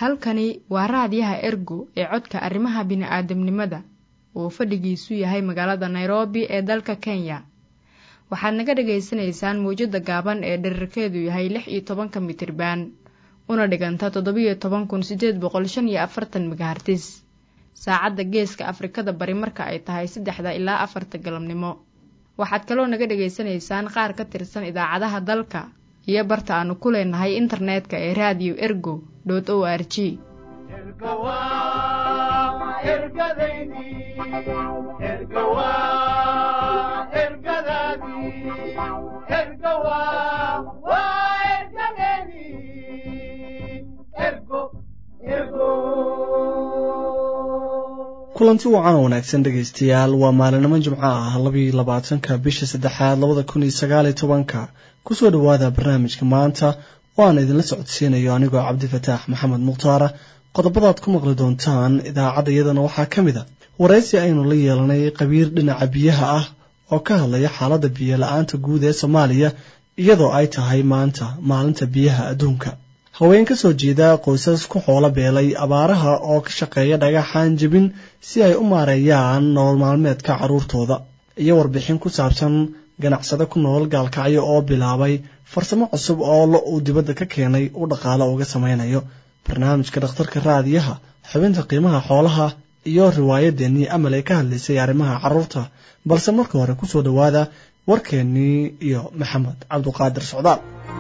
halkani waa raadiyaha ergo ee codka arrimaha bini'aadamnimada oo fadhigiisu yahay magaalada nairobi ee dalka kenya waxaad naga dhagaysanaysaan mawjadda gaaban ee dherarkeedu yahay lix iyo tobanka mitriban una dhiganta toddobiyo toban kun siddeed boqol shan iyo afartan megahartis saacadda geeska afrikada bari marka ay tahay saddexda ilaa afarta galabnimo waxaad kaloo naga dhagaysanaysaan qaar ka tirsan idaacadaha dalka iyo barta aanu ku leenahay internetka ee raadiyo ergo o r g kulanti wacan wanaagsan dhegaystayaal waa maalinimo jimco ah labiyo labaatanka bisha saddexaad labada kun iyo sagaaliyo tobanka kusoo dhowaada barnaamijka maanta oo aan idinla socodsiinayo anigoo cabdifataax maxamed mukhtaara qodobadaad ku maqli doontaan idaacadda iyadana waxaa ka mid a waraysi aynu la yeelanay qabiir dhinaca biyaha ah oo ka hadlaya xaaladda biyo la-aanta guud ee soomaaliya iyadoo ay tahay maanta maalinta biyaha adduunka haween ka soo jeeda qoysas ku xoolo beelay abaaraha oo ka shaqeeya dhagaxaan jebin si ay u maareeyaan nolol maalmeedka carruurtooda iyo warbixin ku saabsan ganacsade ku nool gaalkacyo oo bilaabay farsamo cusub oo lo uu dibadda ka keenay u dhaqaalo uga samaynayo barnaamijka dhakhtarka raadiyaha xubinta qiimaha xoolaha iyo riwaayadeennii amal ee ka hadlaysay arrimaha carruurta balse marka hore kusoo dhowaada warkeennii iyo maxamed cabduqaadir socdaal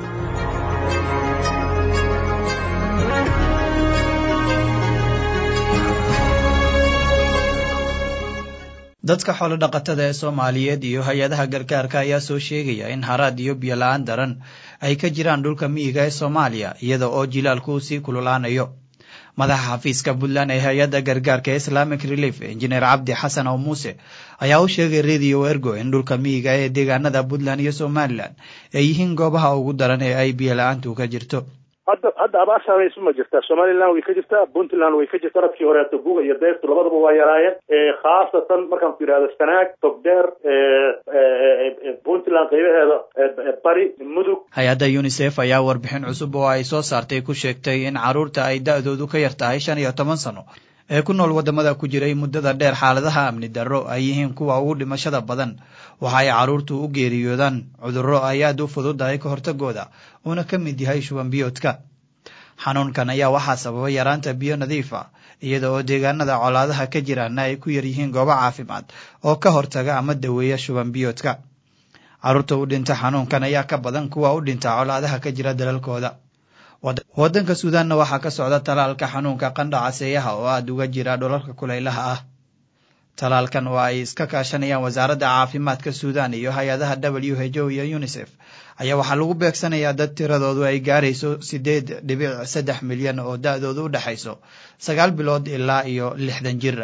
dadka xoolo dhaqatada ee soomaaliyeed iyo hay-adaha gargaarka ayaa soo sheegaya in haraad iyo biyo la-aan daran ay ka jiraan dhulka miyiga ee soomaaliya iyada oo jilaalku uu sii kululaanayo madaxa xafiiska puntland ee hay-adda gargaarka ee islamic relief injineer cabdi xasan oo muuse ayaa u sheegay radio ergo in dhulka miyiga ee deegaanada puntland iyo somalilan ay yihiin goobaha ugu daran ee ay biyo la-aantu ka jirto hadda hadda abaar saamaysu ma jirtaa somaliland way ka jirtaa puntland way ka jirtaa dadkii horeeto guga iyo deyrtu labadaba waa yaraayeen khaasatan markaan ku yidhahdo sanaag togdheer puntland qaybaheeda bari mudug hay-adda unisef ayaa warbixin cusub oo ay soo saartay ku sheegtay in carruurta ay da-doodu ka yar tahay shan iyo toban sano ee ku nool waddamada ku jiray muddada dheer xaaladaha amni darro ay yihiin kuwa ugu dhimashada badan waxa ay carruurtu u geeriyoodaan cudurro ay aad u fududahay ka hortagooda uuna ka mid yahay shuban biyoodka xanuunkan ayaa waxaa sababa yaraanta biyo nadiif a iyada oo deegaanada colaadaha ka jiraana ay ku yar yihiin goobo caafimaad oo ka hortaga ama daweeya shuban biyoodka carruurta u dhinta xanuunkan ayaa ka badan kuwa u dhinta colaadaha ka jira dalalkooda waddanka suudaanna waxaa ka socda talaalka xanuunka qandha caseeyaha oo aada uga jira dhulalka kulaylaha ah talaalkan oo ay iska kaashanayaan wasaaradda caafimaadka suudan iyo hay-adaha w h o iyo unisef ayaa waxaa lagu beegsanayaa dad tiradoodu ay gaarayso siddeed dhibic saddex milyan oo da-doodu u dhexayso sagaal bilood ilaa iyo lixdan jir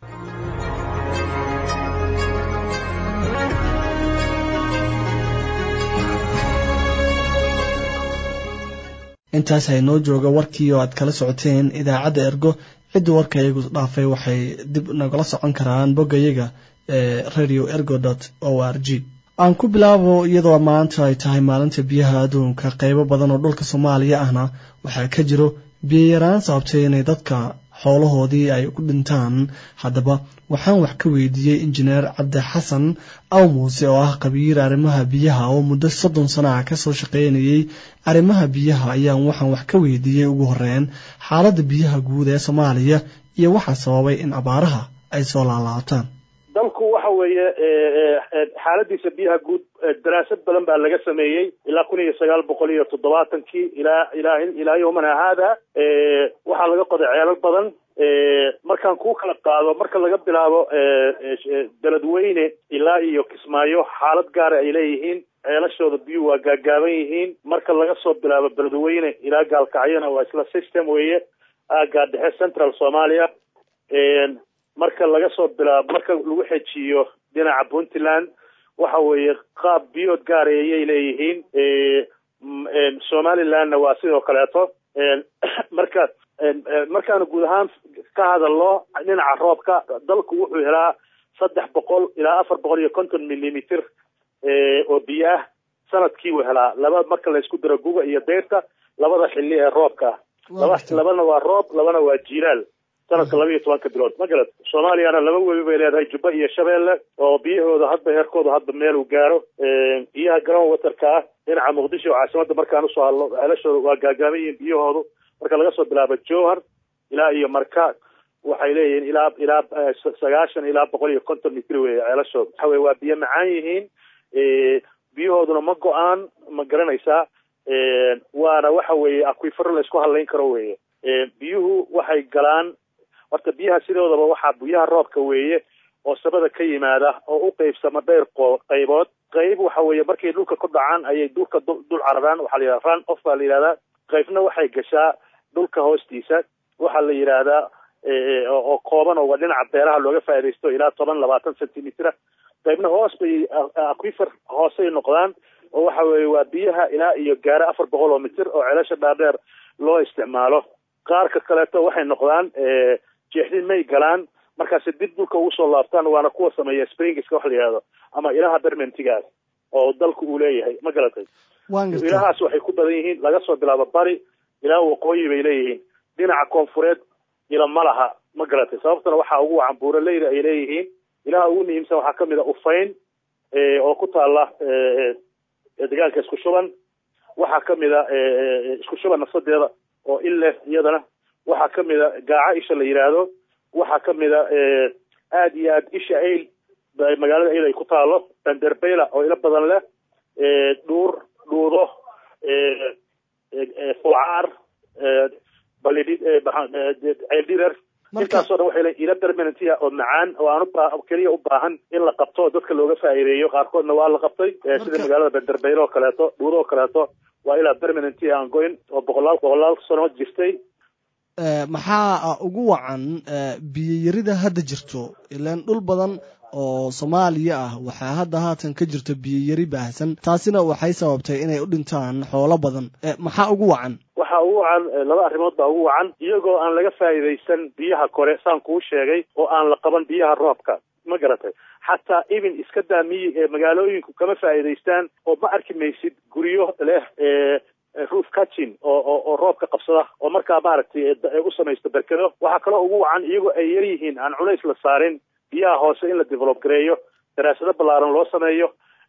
intaas haynoo jooga warkii oo aad kala socoteen idaacadda ergo ciddii warka iyagu dhaafay waxay dib nagala socon karaan boggayaga ee radio ergo dot o r g aan ku bilaabo iyadoo maanta ay tahay maalinta biyaha adduunka qeybo badan oo dhulka soomaaliya ahna waxaa ka jiro biyo yaraan sababtay inay dadka xoolahoodii ay ku dhintaan haddaba waxaan wax ka weydiiyey injineer cabdi xasan aw muuse oo ah qabiir arrimaha biyaha oo muddo soddon sano ah kasoo shaqeynayay arrimaha biyaha ayaan waxaan wax ka weydiiyey ugu horreyn xaaladda biyaha guud ee soomaaliya iyo waxaa sababay in abaaraha ay soo laalaabtaan dalku waxa weeye xaaladiisa biyaha guud daraasad badan baa laga sameeyey ilaa kun iyo sagaal boqol iyo toddobaatankii ilaa ilaa ilaa yowmana haada waxaa laga qoday ceelal badan markaan kuu kala qaado marka laga bilaabo beledweyne ilaa iyo kismaayo xaalad gaara ay leeyihiin ceelashooda biyuhu waa gaagaaban yihiin marka laga soo bilaabo beledweyne ilaa gaalkacyona waa isla system weeye aagaa dhexe central soomaaliya marka laga soo bilaabo marka lagu xejiyo dhinaca puntland waxa weeye qaab biyood gaara ayay leeyihiin somalilandna waa sidoo kaleeto marka markaanu guud ahaan ka hadalno dhinaca roobka dalku wuxuu helaa saddex boqol ilaa afar boqol iyo konton millimeter oo biyo ah sanadkii uu helaa laba marka laysku daro guga iyo deyrta labada xilli ee roobka laba labana waa roob labana waa jiilaal sanadka laba iyo tobanka bilood ma garad soomaaliyana laba webi bay leedahay jubba iyo shabeelle oo biyahooda hadba heerkooda hadba meel uu gaaro biyaha garoon watarka ah dhinaca muqdisho oo caasimada markaan usoo hadlo ceelashooda waa gaagaaban yihiin biyahoodu marka laga soo bilaabo jowhar ilaa iyo marka waxay leeyihiin ilaa ilaa sagaashan ilaa boqol iyo konton mitr wey ceelashooda waxa weye waa biyo macaan yihiin biyahooduna ma go-aan ma garanaysaa waana waxa weeye aquifero la isku hadlayn karo weye biyuhu waxay galaan horta biyaha sidoodaba waxaa biyaha roobka weeye oo sabada ka yimaada oo u qeybsama dheyr qaybood qayb waxa weeye markay dhulka ku dhacaan ayay dhulka dul cararaan waxaa la yidhahda run off baa la yidhahdaa qaybna waxay gashaa dhulka hoostiisa waxaa la yidhaahdaa oo kooban oo dhinaca beeraha looga faaidaysto ilaa toban labaatan centimetra qaybna hoos bay aquifer hoosay noqdaan oo waxa weeye waa biyaha ilaa iyo gaara afar boqol oo mitir oo celasha dhaadheer loo isticmaalo qaarka kaleeto waxay noqdaan jeexdin may galaan markaasi dib dhulka ugu soo laabtaan waana kuwa sameeya springska wax la yihahdo ama ilaha bermentigaas oo dalku uu leeyahay ma garatay ilahaas waxay ku badan yihiin laga soo bilaabo bari ilaa waqooyi bay leeyihiin dhinaca koonfureed ila ma laha ma garatay sababtana waxaa ugu wacan buuraleyda ay leeyihiin ilaha ugu muhiimsan waxaa kamid a ufayn oo ku taala deegaanka isku shuban waxaa kamid a isku shuban nafsadeeda oo il leh iyadana waxaa kamid a gaaca isha la yidhaahdo waxaa kamid a aada iyo aad isha ayl magaalada ayl ay ku taalo banderbeyla oo ilo badan leh dhuur dhuudo fulcaar ceeldhirer intaasoo dhan waxay leeyiin ilo permanentia oo macaan oo aan keliya u baahan in la qabto oo dadka looga faa'iideeyo qaarkoodna waa la qabtay sida magaalada banderbeylo oo kaleeto dhuudo oo kaleeto waa ilaa permanentia aan goyn oo boqolaal boqolaal sano jirtay maxaa ugu wacan biyoyarida hadda jirto ilaan dhul badan oo soomaaliya ah waxaa hadda haatan ka jirto biyoyari baahsan taasina waxay sababtay inay u dhintaan xoolo badan maxaa ugu wacan waxaa ugu wacan laba arrimood baa ugu wacan iyagoo aan laga faa'iidaysan biyaha kore saan kuu sheegay oo aan la qaban biyaha roobka ma garatay xataa even iska daa miyi ee magaalooyinku kama faa'iidaystaan oo ma arki maysid guryo leh roof catching oo oo oo roobka qabsada oo markaa maaragtay u samaysto berkedo waxaa kaloo ugu wacan iyagoo ay yar yihiin aan culays la saarin biyaha hoose in la develop gareeyo daraasado ballaaran loo sameeyo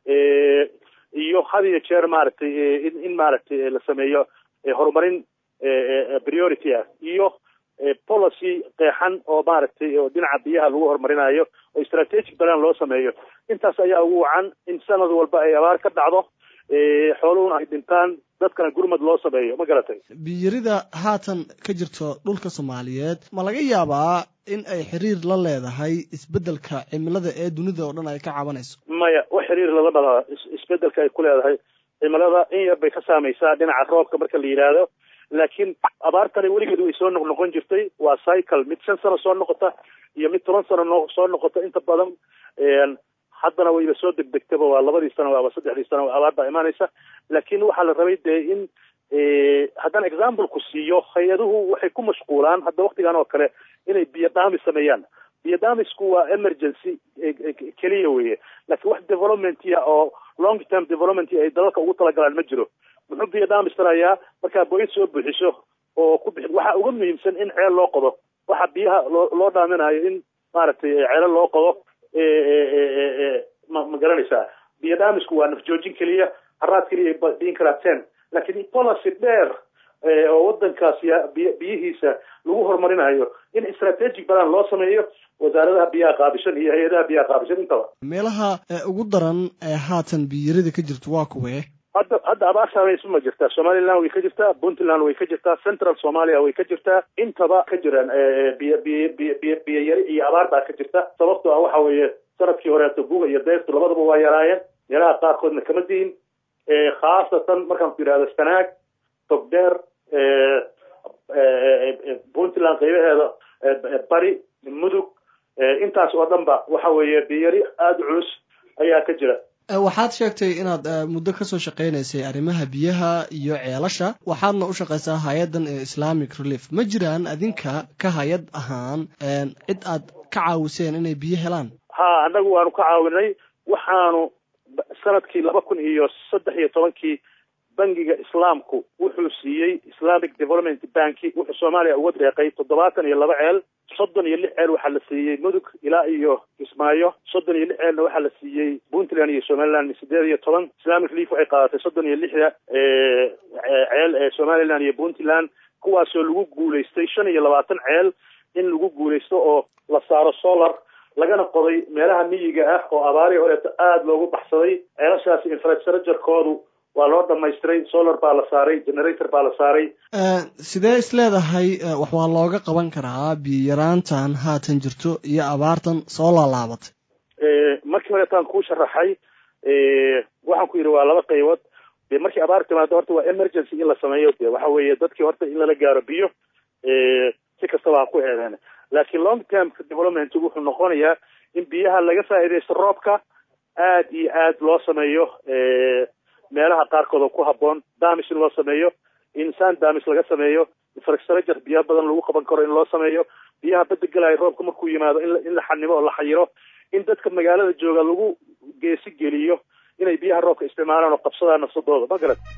iyo had iyo jeer maaragtay in in maaragtay la sameeyo horumarin priority ah iyo policy qeexan oo maaragtay oo dhinaca biyaha lagu horumarinayo oo strategic balan loo sameeyo intaas ayaa ugu wacan in sanad walba ay abaar ka dhacdo xooluhuna ay dhintaan dadkana gurmad loo sameeyo ma garatay biyarida haatan ka jirto dhulka soomaaliyeed ma laga yaabaa in ay xiriir la leedahay isbeddelka cimilada ee dunida oo dhan ay ka cabanayso maya wax xiriir lala dhalaa isbeddelka ay ku leedahay cimilada in yar bay ka saamaysaa dhinaca roobka marka la yidhaahdo laakiin abaartani weligeed way soo noqnoqon jirtay waa cycle mid shan sano soo noqota iyo mid toban sano no soo noqota inta badan haddana wayba soo degdegtaba waa labadii sano ama saddexdii sano abaar baa imaanaysa laakiin waxaa la rabay dee in haddaan exampleku siiyo hay-aduhu waxay ku mashquulaan hadda waktigan oo kale inay biyo dhaami sameeyaan biyo dhaamisku waa emergency keliya weye laakiin wax developmentia oo long term development ay dalalka ugu talagalaan ma jiro muxuu biyo dhaamis tarayaa markaa boyd soo buuxiso oo ku bixi waxaa uga muhiimsan in ceel loo qodo waxa biyaha loo loo dhaaminayo in maaragtay ceelo loo qodo ma ma garanaysaa biyo dhaamisku waa nafjoojin keliya haraad keliya biin karaa ten laakiin policy dheer oo wadankaas biyihiisa lagu horumarinayo in strategic balan loo sameeyo wasaaradaha biyaha qaabishan iyo hay-adaha biyaha qaabishan intaba meelaha ugu daran ee haatan biyarida ka jirto waa kuwee hadda hadda abaar saamaysu ma jirtaa somaliland way ka jirtaa puntland way ka jirtaa central somalia way ka jirtaa intaba ka jiraan biyo biyo biyo biyo biyo yari iyo abaar baa ka jirta sababtoo ah waxa weeye sanadkii horeeto buga iyo deyrtu labadaba waa yaraayeen meelaha qaarkoodna kama diin khaasatan markaan ku yidhahdo sanaag togdheer puntland qaybaheeda bari mudug intaas oo dhan ba waxa weeye biyari aada u culus ayaa ka jira waxaad sheegtay inaad muddo kasoo shaqaynaysay arrimaha biyaha iyo ceelasha waxaadna u shaqaysaa hay-addan ee islamic relief ma jiraan adinka ka hay-ad ahaan cid aad ka caawiseen inay biyo helaan ha annagu waanu ka caawinay waxaanu sanadkii laba kun iyo saddex iyo tobankii bangiga islaamku wuxuu siiyey islamic development banki wuxuu soomaaliya uga deeqay toddobaatan iyo laba ceel soddon iyo lix ceel waxaa la siiyey mudug ilaa iyo kismaayo soddon iyo lix ceelna waxaa la siiyey puntland iyo somaliland sideed iyo toban islamic leaf waxay qaadatay soddon iyo lixda ceel ee somaliland iyo puntland kuwaasoo lagu guulaystay shan iyo labaatan ceel in lagu guulaysto oo la saaro solar lagana qoday meelaha miyiga ah oo abaarihii horeeto aada loogu baxsaday ceelashaasi infrastructurekoodu waa loo dhamaystiray solar baa la saaray generator baa la saaray sidee is leedahay wax waa looga qaban karaa biyo yaraantan haatan jirto iyo abaartan soo laalaabatay markii horeetaan kuu sharaxay waxaan ku yidhi waa laba qaybood de markii abaar timaado horta waa emergency in la sameeyo de waxa weeye dadkii horta in lala gaaro biyo si kastaba ha ku heedeen laakiin long term development wuxuu noqonayaa in biyaha laga faa'iidaysto roobka aad iyo aad loo sameeyo meelaha qaarkood oo ku habboon damis in loo sameeyo insaan damis laga sameeyo infrastructure biyo badan lagu qaban karo in loo sameeyo biyaha badda gelaya roobka markuu yimaado in la xanimo oo la xayiro in dadka magaalada jooga lagu geesi geliyo inay biyaha roobka isticmaalaan oo qabsadaan nafsadooda ma garat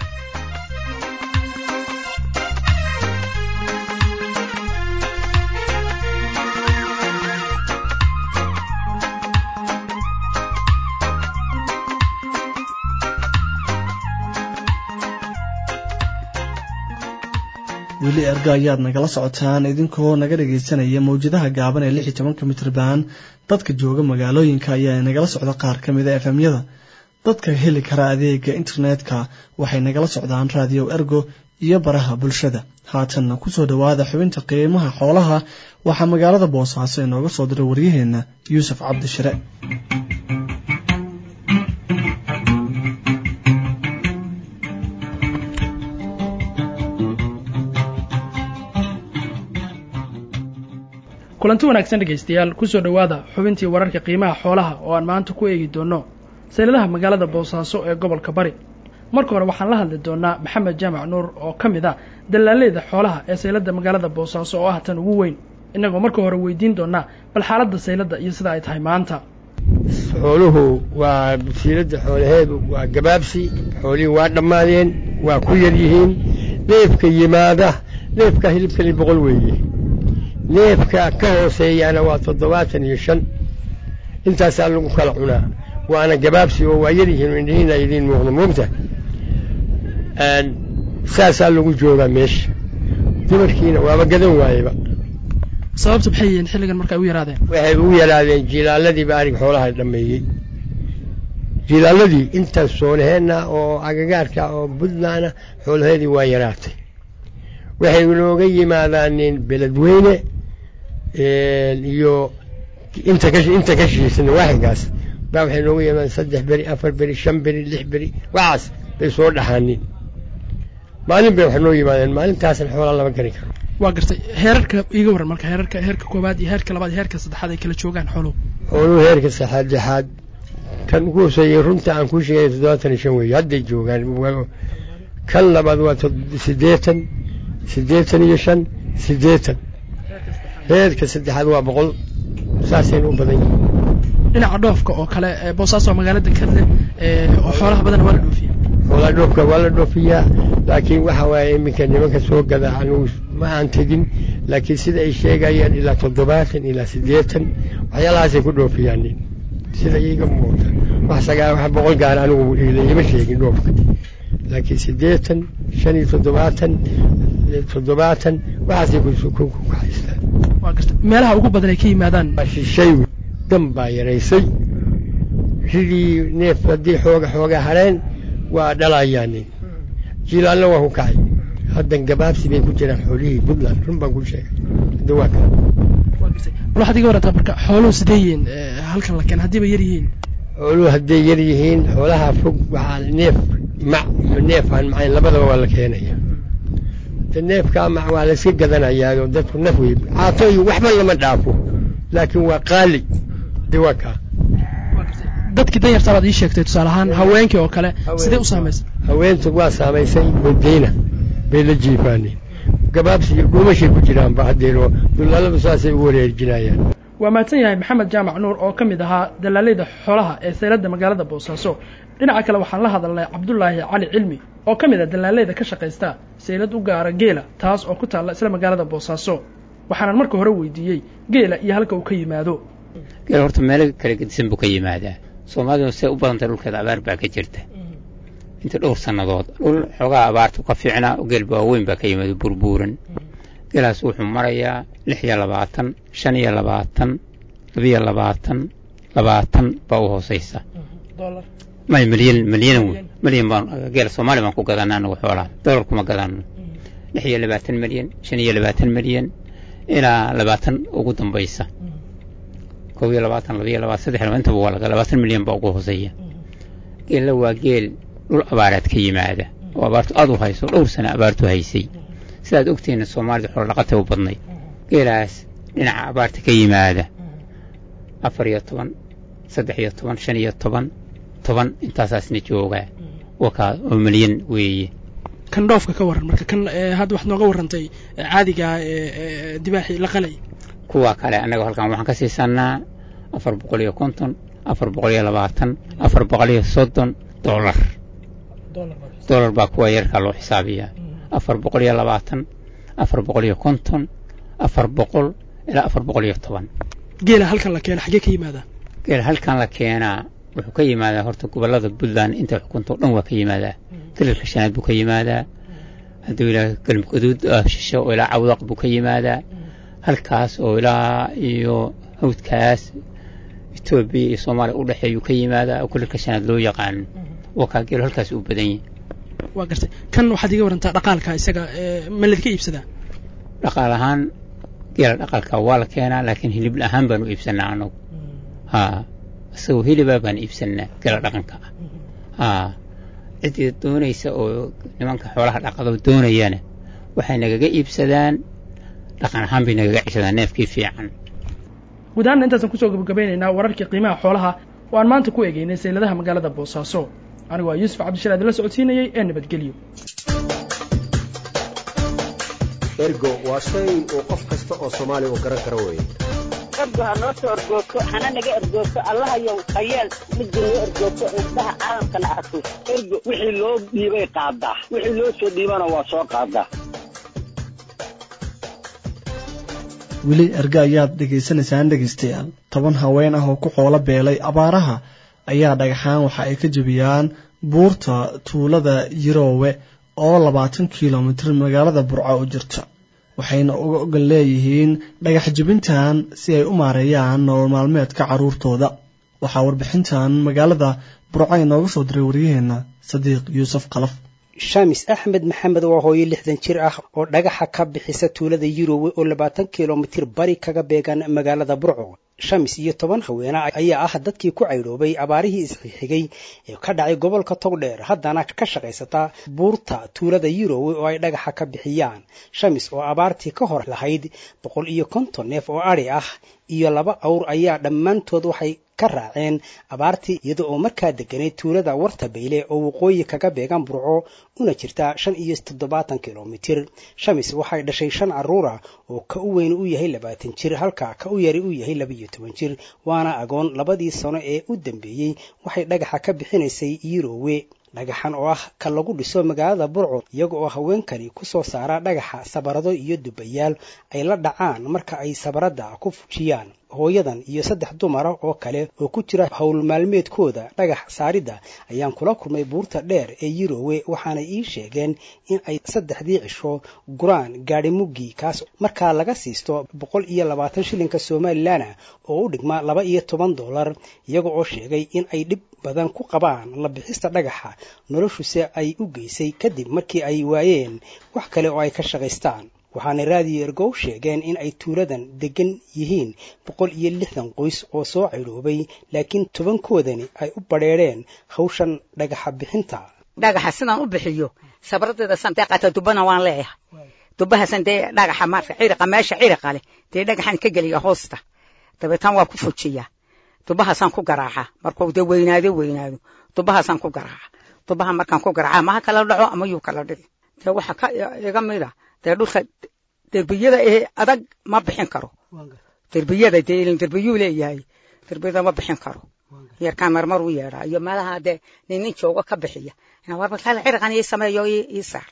weli erga ayaad nagala socotaan idinkoo naga dhagaysanaya mawjadaha gaaban ee lix iyo tobanka mitrban dadka jooga magaalooyinka ayaa nagala socda qaar ka mid a efemyada dadka heli kara adeega internetka waxay nagala socdaan raadiyo ergo iyo baraha bulshada haatanna kusoo dhowaada xubinta qiimaha xoolaha waxaa magaalada boosaaso inooga soo diray waryaheena yuusuf cabdishire kulanti wanaagsan dhegaystayaal kusoo dhowaada xubintii wararka qiimaha xoolaha oo aan maanta ku eegi doono sayladaha magaalada boosaaso ee gobolka bari marka hore waxaan la hadli doonaa maxamed jaamac nuur oo ka mid ah dallaaleyda xoolaha ee saylada magaalada boosaaso oo ah tan ugu weyn innagoo marka hore weydiin doonaa bal xaaladda saylada iyo sida ay tahay maanta xooluhu waa basiiradda xoolaheedu waa gabaabsi xoolihii waa dhammaadeen waa ku yar yihiin neefka yimaada neefka hilibkali boqol weeye neefka ka hooseeyaana waa toddobaatan iyo shan intaasaa lagu kala cunaa waana gabaabsi oo waa yar yihiin indhihiina idiin muuqda moogta saasaa lagu joogaa meesha dumarkiina waaba gadan waayeba sababta maxay yihiin xilligan marka ay u yaraadeen waxay u yaraadeen jilaaladiiba arig xoolaha dhammeeyey jilaaladii intaas soonaheenna oo agagaarka oo buntlandna xoolaheedii waa yaraatay waxay nooga yimaadaaneen beledweyne iyo inta ka inta ka shiisana waaxigaas baa waxay nooga yimaadaan saddex beri afar beri shan beri lix beri waxaas bay soo dhaxaanin maalin bay wax noo yimaadeen maalintaasna xoolaa lama gari karo waa gartay heerarka iiga warran marka heerarka heerka koowaad iyo heerka labaad iyo heerka saddexaad ay kala joogaan xooluhu xooluhu heerka saddexaad kan ugu hooseeyey runta aan kuu sheegay toddobaatan iyo shan weeye hadday joogaan kan labaad waa siddeetan siddeetan iyo shan siddeetan heerka saddexaad waa boqol saasayna u badan yihiin dhinaca dhoofka oo kale boosaaso magaalada kadle oo xoolaha badan waa la dhoofiya xoolaha dhoofka waa la dhoofiyaa laakiin waxa waaye iminka nimanka soo gada anugu ma aan tegin laakiin sida ay sheegayaan ilaa toddobaatan ilaa siddeetan waxyaalahaasay ku dhoofiyaan sida iiga muuqda wax sagaa wax boqol gaar anigu ima sheegin dhoofka laakiin siddeetan shan iyo toddobaatan toddobaatan waxaasay ku kaxaystaan waa garta meelaha ugu badan ay ka yimaadaan shishay dan baa yaraysay ridii neef haddii xooga xooga hareen waa dhalayaan jilaalna waa ku kacay haddan gabaabsi bay ku jiraan xoolihii puntland run baan ku sheegay hadda waa kaa bal waxaad iga warataa marka xooluhu sidee yihiin halkan la keen haddiiba yar yihiin xooluhu hadday yar yihiin xoolaha fog waxaa neef mac iyo neef aan macayn labadaba waa la keenaya neefkaa mac waa la iska gadanayaa oo dadku naf wey caato iyo waxba lama dhaafo laakiin waa qaali de waa kaa dadkii danyartaa baad ii sheegtay tusaale ahaan haweenkii oo kale sidee u saamaysay haweentu waa saamaysay wadayna bay la jiifaaneen gabaabsi iyo dhuumashay ku jiraanba haddeeno dulaaladu saasay u wareerjinayaan waa mahadsan yahay maxamed jaamac nuur oo ka mid ahaa dalaaleyda xoolaha ee sayladda magaalada boosaaso dhinaca kale waxaan la hadalnay cabdulaahi cali cilmi oo ka mid a dalaaleyda ka shaqaysta saylad u gaara geela taas oo ku taalla isla magaalada boosaaso waxaanan marka hore weydiiyey geela iyo halka uu ka yimaado geel horta meelo kala gedisan buu ka yimaadaa soomaaliduna say u badantay dhulkeeda abaar baa ka jirta inta dhowr sannadood dhul xoogaa abaartu ka fiicnaa geel waaweyn baa ka yimaada burbuuran geelaas wuxuu marayaa lix iyo labaatan shan iyo labaatan labiyo labaatan labaatan baa u hoosaysa may milyan milyan wey milyan baan geel soomaali baan ku gadanaa anagu xoolaha dollar kuma gadano lix iyo labaatan milyan shan iyo labaatan milyan ilaa labaatan ugu dambaysa kow iyo labaatan labiyo labaatan saddex laba intaba waa laga labaatan milyan baa ugu hooseeya geella waa geel dhul abaareed ka yimaada oo abaartu aad u hayso dhowr sano abaartu haysay sidaad ogtihiin soomaalida xoolo dhaqatay u badnayd geelaas dhinaca abaarta ka yimaada afar iyo toban saddex iyo toban shan iyo toban toban intaasaasna joogaa wakaa oo milyan weeye kan dhoofka ka waran marka kan hadda waxaad nooga warrantay caadiga dibaaxii la qalay kuwa kale annaga halkan waxaan ka siisanaa afar boqol iyo konton afar boqol iyo labaatan afar boqol iyo soddon dollar dollar baa kuwa yarkaa loo xisaabiyaa afar boqol iyo labaatan afar boqol iyo konton afar boqol ilaa afar boqol iyo toban geela halkan la keena xaggee ka yimaadaa geela halkan la keenaa wuxuu ka yimaadaa horta gobollada puntland inta xukunta o dhan waa ka yimaadaa galalka shanaad buu ka yimaadaa hadduu ilaa galmudguduud shisho oo ilaa cawdaq buu ka yimaadaa halkaas oo ilaa iyo hawdkaas etoobiya iyo soomaaliya u dhexeeyuu ka yimaadaa oo galalka shanaad loo yaqaano waa kaa geelo halkaas uu badan yahay waa gartay kan waxaad iga warantaa dhaqaalka isaga ma ladka iibsadaa dhaqaal ahaan geela dhaqaalka waa la keenaa laakiin hilib ahaan baan u iibsanaa anagu haa isagoo hilibaa baan iibsanaa geela dhaqanka ah haa ciddii doonaysa oo nimanka xoolaha dhaqado doonayana waxay nagaga iibsadaan dhaqan ahaan bay nagaga ceshadaan neefkii fiican guud ahaanna intaasaan kusoo gabagabeynaynaa wararkii qiimaha xoolaha oo aan maanta ku eegeynay sayladaha magaalada boosaaso anigu waa yuusuf cabdishal adila socodsiinayey ee nabadgelyo ergo waa shay uu qof kasta oo soomaaliya uu garan karo weeye ergo ha noo soo ergoogto hana naga ergoogto allahayow hayeel midda noo ergoogto indhaha caalamkana arko ergo wixii loo dhiibay qaadaa wixii loo soo dhiibana waa soo qaadaa weli erge ayaad dhegaysanaysaan dhegaystayaal toban haween ah oo ku xoolo beelay abaaraha ayaa dhagaxaan waxa ay ka jebiyaan buurta tuulada yiroowe oo labaatan kilomitir magaalada burco u jirta waxayna uga ogan leeyihiin dhagax jebintan si ay u maareeyaan nolol maalmeedka carruurtooda waxaa warbixintan magaalada burco inooga soo diray waryaheenna sadiiq yuusuf kalaf shamis axmed maxamed waa hooyo lixdan jir ah oo dhagaxa ka bixisa tuulada yurowe oo labaatan kilomitir bari kaga beegan magaalada burco shamis iyo toban haweene ayaa ah dadkii ku caydhoobay abaarihii isxixigay ee ka dhacay gobolka togdheer haddana ka shaqaysata buurta tuulada yurowe oo ay dhagaxa ka bixiyaan shamis oo abaartii ka hor lahayd boqol iyo konton neef oo adhi ah iyo laba awr ayaa dhammaantood waxay ka raaceen abaartii iyada oo markaa deganay tuulada warta bayle oo waqooyi kaga beegan burco una jirta shan iyo toddobaatan kilomitir shamis waxay dhashay shan carruura oo ka u weyn u yahay labaatan jir halka ka u yari u yahay labaiyo toban jir waana agoon labadii sano ee u dambeeyey waxay dhagaxa ka bixinaysay yurowe dhagaxan oo ah ka lagu dhiso magaalada burco iyaga oo haweenkani ku soo saara dhagaxa sabarado iyo dubayaal ay la dhacaan marka ay sabaradda ku fujiyaan hooyadan iyo saddex dumara oo kale oo ku jira howl maalmeedkooda dhagax saaridda ayaan kula kulmay buurta dheer ee yurowe waxaanay ii sheegeen in ay saddexdii cisho guraan gaadhi muggi kaas markaa laga siisto boqol iyo labaatan shilinka somalilan oo u dhigma laba iyo toban dollar iyaga oo sheegay in ay dhib badan ku qabaan la bixista dhagaxa noloshuse ay u geysay kadib markii ay waayeen wax kale oo ay ka shaqaystaan waxaana raadiyo ergow sheegeen in ay tuuladan degan yihiin boqol iyo lixdan qoys oo soo caydhoobay laakiin tobankoodani ay u badheedheen hawshan dhagaxa bixinta dhagaxa sidaan u bixiyo sabradeeda santee qaata dubana waan leeyahay dubahasan dee dhagaxa maarka ciriqa meesha ciriqa leh dee dhagaxan ka geliya hoosta dabeetaan waa ku fujiyaa dubahaasaan ku garaaca markuu dee weynaado weynaado dubahaasaan ku garaaca dubaha markaan ku garaaca maha kala dhaco ama yuu kala dhici dee waxa ka iga mida dee dhulka derbiyada ee adag ma bixin karo derbiyada dee ilin derbiyuu leeyahay derbiyada ma bixin karo yarkaan marmar u yeedhaa iyo meelaha dee nin nin jooga ka bixiya warbalkaala cirqan ii sameeyo ii saar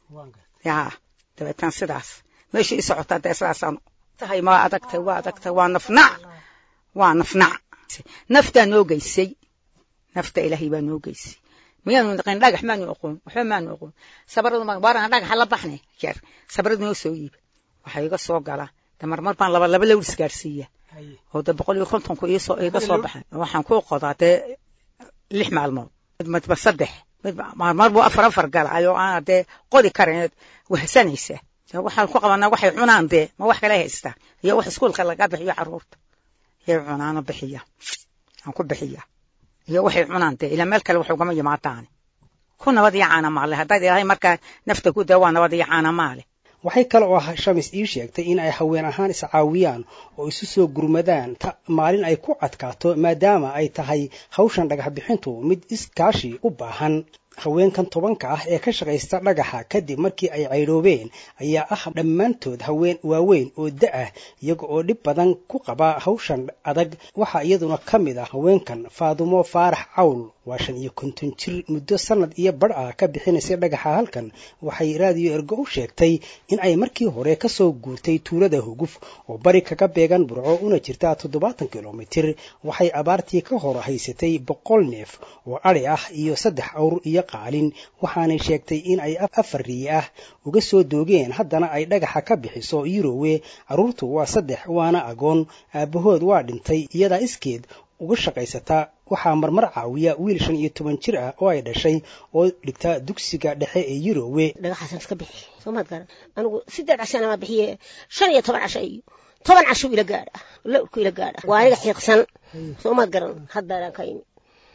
yaa dabeetan sidaas meesha ii socotaa dee sidaasaan tahay ma adagtay waa adagtay waa nafnac waa nafnac naftaa noo geysay nafta ilaahay baa noo geysay miyaanu naqin dhagax maanu aqoon waxba maanu aqoon sabaradu ma waaran dhagaxa la baxne jeer sabaradu noo soo iiba waxaa iga soo gala de marmar baan laba laba lawr isgaarsiiya oo de boqol iyo kontonku iisoo iga soo baxay waxaan ku qodaa dee lix maalmood midba saddex midba marmar buu afar afar gala ayoo aan dee qodi karin wahsanaysa waxaan ku qabanaa waxay cunaan dee ma wax kale haystaa iyo wax iskuulka laga bixiyo caruurta yay cunaano bixiya aan ku bixiya iyo waxay cunaan dee ilaa meel kale wax ugama yimaadaan ku nabad iyo caana maale haddaad ilaahay markaa nafta ku daa waa nabad iyo caana maale waxay kale oo shamis ii sheegtay in ay haween ahaan iscaawiyaan oo isu soo gurmadaan maalin ay ku adkaato maadaama ay tahay hawshan dhagax bixintu mid iskaashi u baahan haweenkan tobanka ah ee ka shaqaysta dhagaxa kadib markii ay caydhoobeen ayaa ah dhammaantood haween waaweyn oo da-ah iyaga oo dhib badan ku qaba hawshan adag waxaa iyaduna ka mid ah haweenkan faadumo faarax cawl waa shan iyo konton jir muddo sanad iyo badh ah ka bixinaysay dhagaxa halkan waxay raadiyo ergo u sheegtay in ay markii hore ka soo guurtay tuulada huguf oo bari kaga beegan burco una jirta toddobaatan kilomitir waxay abaartii ka hor haysatay boqol neef oo adhi ah iyo saddex awr iyo qaalin waxaanay sheegtay in ay afar riye ah uga soo doogeen haddana ay dhagaxa ka bixiso yurowe carruurtu waa saddex waana agoon aabbahood waa dhintay iyadaa iskeed uga shaqaysataa waxaa marmar caawiya wiil shan iyo toban jir ah oo ay dhashay oo dhigta dugsiga dhexe ee yurowe dhagaxaasan iska bixi soomaad garan anigu sideed cashana ma bixiye shan iyo toban casho iyo toban casho ila gaadha lawrku ila gaadha waa aniga xiiqsan soomaad garan haddaanaan ka imi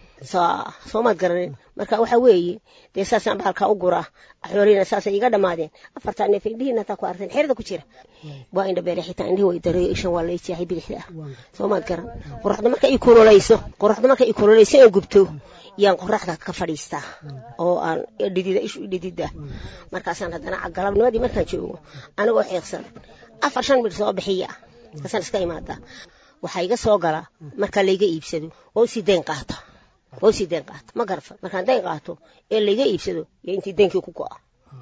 soomaad garanin marka waxa weeye dee saasaan bahalkaa u guraa xoolihina saasay iga dhammaadeen afartaa neef indhihiina hataa ku arteen xerada ku jira waa indha beere xitaa indhihi way dareeyo ishan waa lay jeexay bidixda ah soomaad garan qoraxda marka i kululayso qoraxda marka i kululayso aan gubto yaan qoraxda ka fadhiistaa oo aan dhidida ishu dhidida markaasaan haddana galabnimadii markaan joogo anigoo xiiqsan afar shan midh soo bixiya markaasaan iska imaadaa waxaa iga soo gala markaa layga iibsado oo si dayn qaata oo si dayn qaata ma garata markaan dayn qaato ee layga iibsado yo intii daynkii ku go'a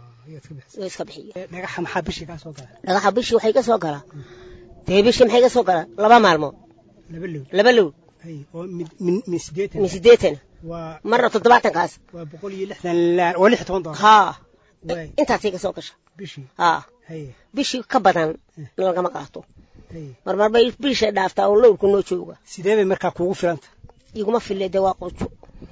oo iska bixiya dhagaxa maxaa bishii kaa soo gala dhagaxa bishii waxaa iga soo gala dee bishii maxaa iga soo gala laba maalmood laba low laba low oo min sideetan min sideetan waa marna toddobaatankaas waa boqol iyo lixdan waa lix toban doollar haa intaas iga soo gasha bishii haa bishii ka badan lagama qaato marmar bay bisha dhaaftaa oo lowrku noo jooga sidee bay markaa kuugu filanta iguma fille dee waa quujo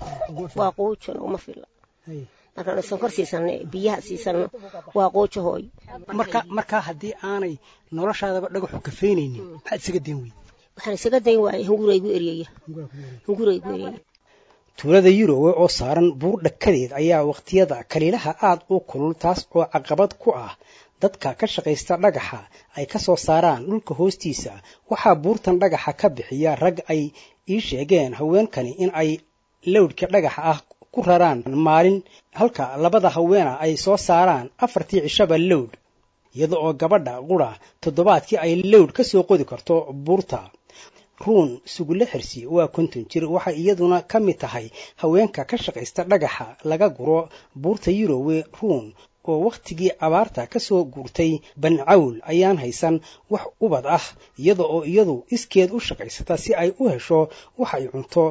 waa quujo uma filla markaan sonkor siisanno biyaha siisanno waa quujo hooyo marka markaa haddii aanay noloshaadaba dhagaxu kafeynaynin maxaad isaga dayn weyd waxaan isaga dayn waayay hunguraygu eryaya hunguraygu eryaya tuulada yurowe oo saaran buur dhakadeed ayaa wakhtiyada kaliilaha aad u kulul taas oo caqabad ku ah dadka ka shaqaysta dhagaxa ay ka soo saaraan dhulka hoostiisa waxaa buurtan dhagaxa ka bixiya rag ay ii sheegeen haweenkani in ay lowdhka dhagaxa ah ku raraan maalin halka labada haweena ay soo saaraan afartii cishaba lowdh iyada oo gabadha qura toddobaadkii ay lowdh ka soo qodi karto buurta ruun sugulle xirsi waa konton jir waxay iyaduna ka mid tahay haweenka ka shaqaysta dhagaxa laga guro buurta yurowe ruun oo wakhtigii abaarta ka soo guurtay bancawl ayaan haysan wax ubad ah iyada oo iyadu iskeed u shaqaysata si ay u hesho wax ay cunto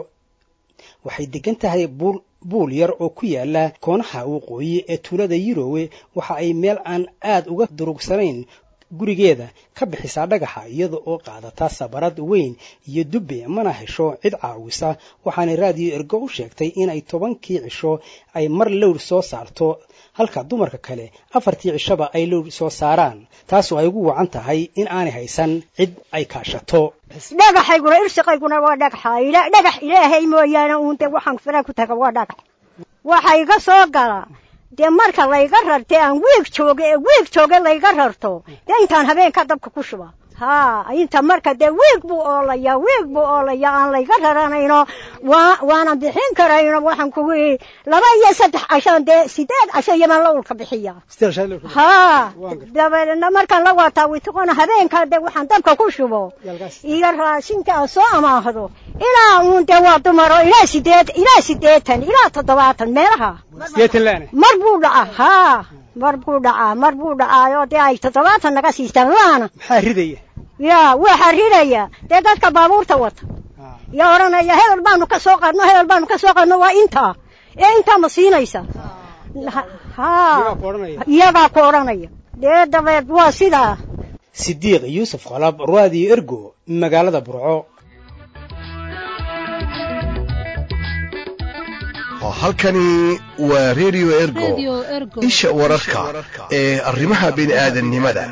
waxay degan tahay buul yar oo ku yaala koonaha waqooyi ee tuulada yurowe waxa ay meel aan aad uga durugsanayn gurigeeda ka bixisaa dhagaxa iyada oo qaadata sabarad weyn iyo dubbe mana hesho cid caawisa waxaana raadiyo ergo u sheegtay inay tobankii cisho ay mar lowr soo saarto halka dumarka kale afartii cishaba ay lowr soo saaraan taasoo ay ugu wacan tahay in aanay haysan cid ay kaashato dhagaxayguna irsiqayguna waa dhagaxa dhagax ilaahay mooyaane uunte waxaan fara ku taga waa dhagax waxa iga soo gala dee marka layga rartay aan wiig jooge ee wiig jooge layga rarto dee intaan habeenka dabka ku shuba haa inta marka dee wiig buu oolayaa wiig buu oolayaa aan layga raranayno waa waanan bixin karayno waxaan kugu ihi laba iyo saddex cashaan dee sideed casho yamaan la ulka bixiya haa dabeedna markaan la waataa witiqona habeenkaa dee waxaan dabka ku shubo iyo raashinka aan soo amaahdo ilaa uun dee waa dumaro ilaa sideed ilaa sideetan ilaa toddobaatan meelaha mar buu dhacaa haa mar buu dhacaa mar buu dhacaayo dee ay toddobaatan naga siistaan laana maxaa ridaya yaa waxaa ridaya dee dadka baabuurta wata yaa odhanaya hebel baanu ka soo qadno hebel baanu ka soo qadno waa intaa ee intaa ma siinaysa haa iyagaa ku odhanaya dee dabeed waa sidaa sidiiq yuusuf qalab raadiyo ergo magaalada burco halkani waa redio ergo isha wararka ee arrimaha bini'aadannimada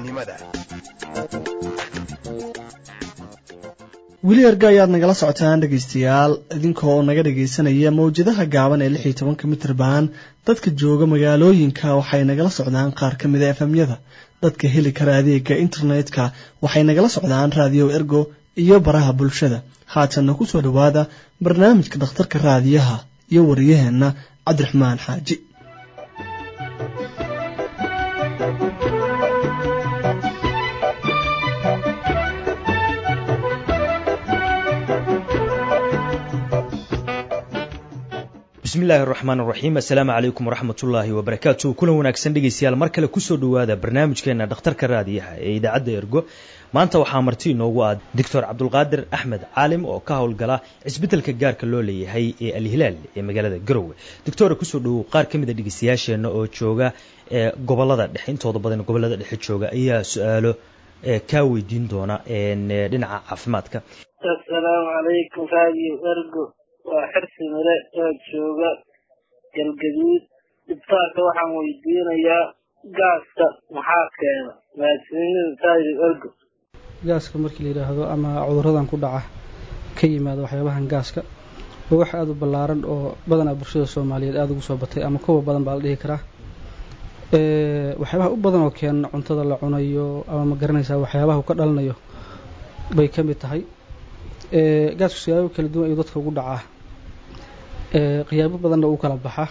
weli erga ayaad nagala socotaan dhegaystayaal idinkoo naga dhagaysanaya mawjadaha gaaban ee lix iyo tobanka mitrban dadka jooga magaalooyinka waxay nagala socdaan qaar ka mida efemyada dadka heli kara adeega internetka waxay nagala socdaan raadiyo ergo iyo baraha bulshada haatanna ku soo dhowaada barnaamijka dhakhtarka raadiyaha iyo wariyaheenna cabdiraxmaan xaaji bismillahi araxmaan araxiim assalaamu calaykum waraxmatullaahi wabarakaatu kulan wanaagsan dhegeystayaal mar kale kusoo dhowaada barnaamijkeena dhakhtarka raadiyaha ee idaacadda ergo maanta waxaa marti inoogu ah doctor cabdulqaadir axmed caalim oo ka howlgala cisbitaalka gaarka loo leeyahay ee alhilaal ee magaalada garowe doctora kusoo dhowow qaar ka mid a dhegeystayaasheenna oo jooga ee gobolada dhexe intooda badan gobolada dhexe jooga ayaa su-aalo kaa weydiin doona dhinaca caafimaadka assalaamu calaykum raadiyo ergo waa xirsi mire oo jooga galgaduud dhibtaarka waxaan weydiinayaa gaaska maxaa keena mahadsanida raadiyo ergo gaaska markii la yidhaahdo ama cuduradan ku dhaca ka yimaada waxyaabahan gaaska waa wax aada u ballaaran oo badanaa bulshada soomaaliyeed aada ugu soo batay ama kuwa badan baa la dhihi karaa waxyaabaha u badan oo keena cuntada la cunayo ama ma garanaysaa waxyaabaha uu ka dhalanayo bay ka mid tahay gaasku siyaabo kala duwan ayuu dadka ugu dhacaa qiyaabo badanna uu kala baxaa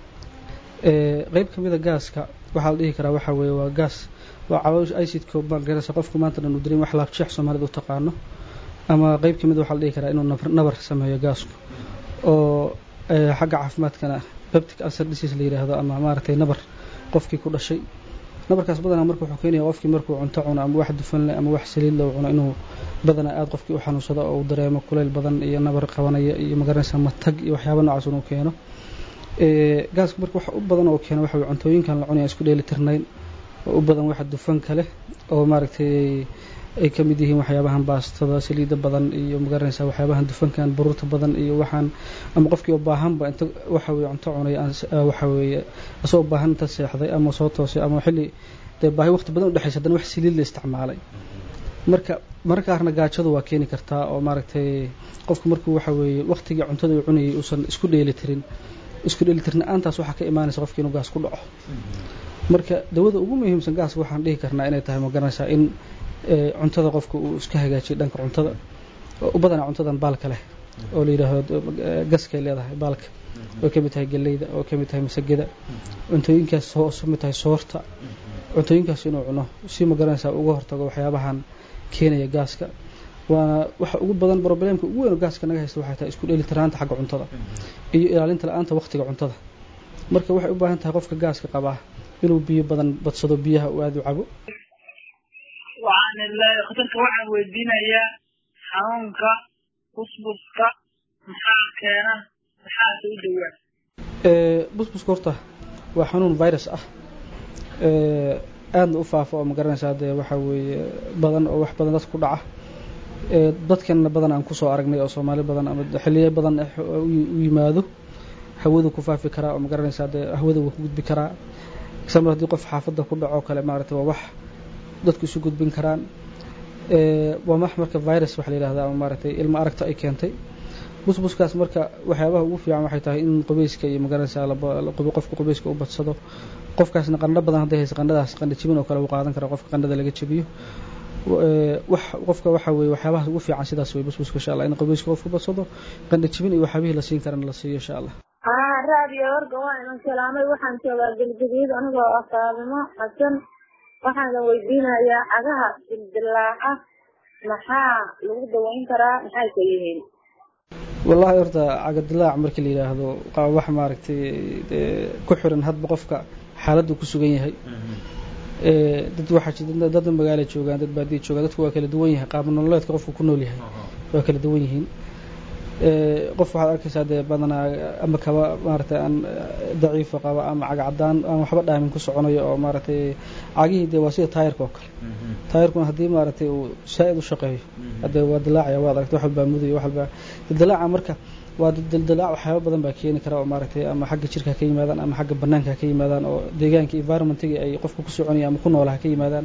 qeyb ka mida gaaska waxaa la dhihi karaa waxaa weeye waa gaas waa caloosh icidko magaraysa qofku maanta dhan uu dareemi wax laabjeex soomaalida u taqaano ama qeyb ka mida waxaa la dhihi karaa inuu nabar sameeyo gaasku oo xagga caafimaadkana peptic ulcer disease la yidhaahdo ama maaragtay nabar qofkii ku dhashay nabarkaas badanaa marka wuxuu keenaya qofkii markuu cunto cuno ama wax dufan leh ama wax saliid leh cuno inuu badanaa aada qofkii u xanuunsado oo uu dareemo kuleyl badan iyo nabar qabanaya iyo magaranaysa matag iyo waxyaaba noocaas inuu keeno gaaska marka waxa u badan oo keena waxa weye cuntooyinkan la cunaya isku dheeli tirnayn oo u badan waxa dufanka leh oo maaragtay ay ka mid yihiin waxyaabahan baastada saliidda badan iyo magaranaysa waxyaabahan dufankan baruurta badan iyo waxaan ama qofkii oo baahanba inta waxa weye cunto cunay waxa weeye asagoo baahan inta seexday ama soo toosay ama xilli dee baahi waqti badan udhexaysa haddana wax saliid la isticmaalay marka mararka qaarna gaajadu waa keeni kartaa oo maaragtay qofku markuu waxa weeye waqtigii cuntada uu cunayay uusan isku dheeli tirin isku dheeli tirna-aantaas waxaa ka imaanaysa qofki inuu gaas ku dhaco marka dawada ugu muhiimsan gaaska waxaan dhihi karnaa inay tahay ma garanaysaa in cuntada qofka uu iska hagaajiyo dhanka cuntada oo u badanaa cuntadan baalka leh oo la yidhaahdo gaskay leedahay baalka oo ka mid tahay galleyda oo ka mid tahay masagada cuntooyinkaas soo mid tahay soorta cuntooyinkaas inuu cuno si ma garanaysaa uga hortago waxyaabahan keenaya gaaska waana waxa ugu badan problemka ugu weyn oo gaaska naga haysta waxay tahay isku dheelitiraanta xagga cuntada iyo ilaalinta la-aanta waqtiga cuntada marka waxay u baahan tahay qofka gaaska qabaa inuu biyo badan badsado biyaha uu aada u cabo waxaan khatarka waxaan weydiinayaa xanuunka busbuska maxaa keena maxaase u dhowaa busbuska horta waa xanuun virus ah aadna u faafo oo ma garanaysaa dee waxaa weeye badan oo wax badan dadka ku dhaca dadkanna badan aan kusoo aragnay oo soomaali badan ama xiliyo badan u yimaado hawadu ku faafi karaa oo ma garanaysaa dee hawada wuu ku gudbi karaa example haddii qof xaafadda ku dhaco kale maaragtay waa wax dadku isu gudbin karaan waa wax marka virus waxa la yidhahdaa ama maaragtay ilmo aragta ay keentay busbuskaas marka waxyaabaha ugu fiican waxay tahay in qubeyska iyo magaranaysaa qofka qubeyska u badsado qofkaasna qandho badan hadday haysa qandhadaas qandho jibin oo kale uu qaadan kara qofka qandhada laga jabiyo wax qofka waxa weye waxyaabaha ugu fiican sidaas wey busbuska insha allah in qabayska qofku badsado qandhajibin iyo waxyaabihii la siin karana la siiyo insha allah haa raadiyo warga waa inan salaamay waxaan joogaa gelgaduud anigoo ah faadimo xasan waxaana weydiinayaa cagaha dildilaaca maxaa lagu daweyn karaa maxay ka yihiin wallahi horta cagadilaac markii la yidhaahdo wax maaragtay ku xiran hadba qofka xaaladdu ku sugan yahay dad waxaa jira dad magaala joogaan dad baadiya joogaan dadku waa kala duwan yahay qaab nololeedka qofku ku nool yahay waa kala duwan yihiin qof waxaad arkaysaa dee badanaa ama kaba maaragtay aan daciifa qaba ama caga cadaan aan waxba dhaamin ku soconayo oo maaragtay cagihii dee waa sida taayirka oo kale taayirkuna haddii maaragtay uu saa-id u shaqeeyo hadee waa dilaacaya waad aragtay wax walbaa mudayo wax walbaa dildilaaca marka waa dildilaac waxyaaba badan baa keeni kara oo maaragtay ama xagga jirka ka yimaadaan ama xagga banaanka ka yimaadaan oo deegaanka environmentigi ay qofka ku soconaya ama ku noolaha ka yimaadaan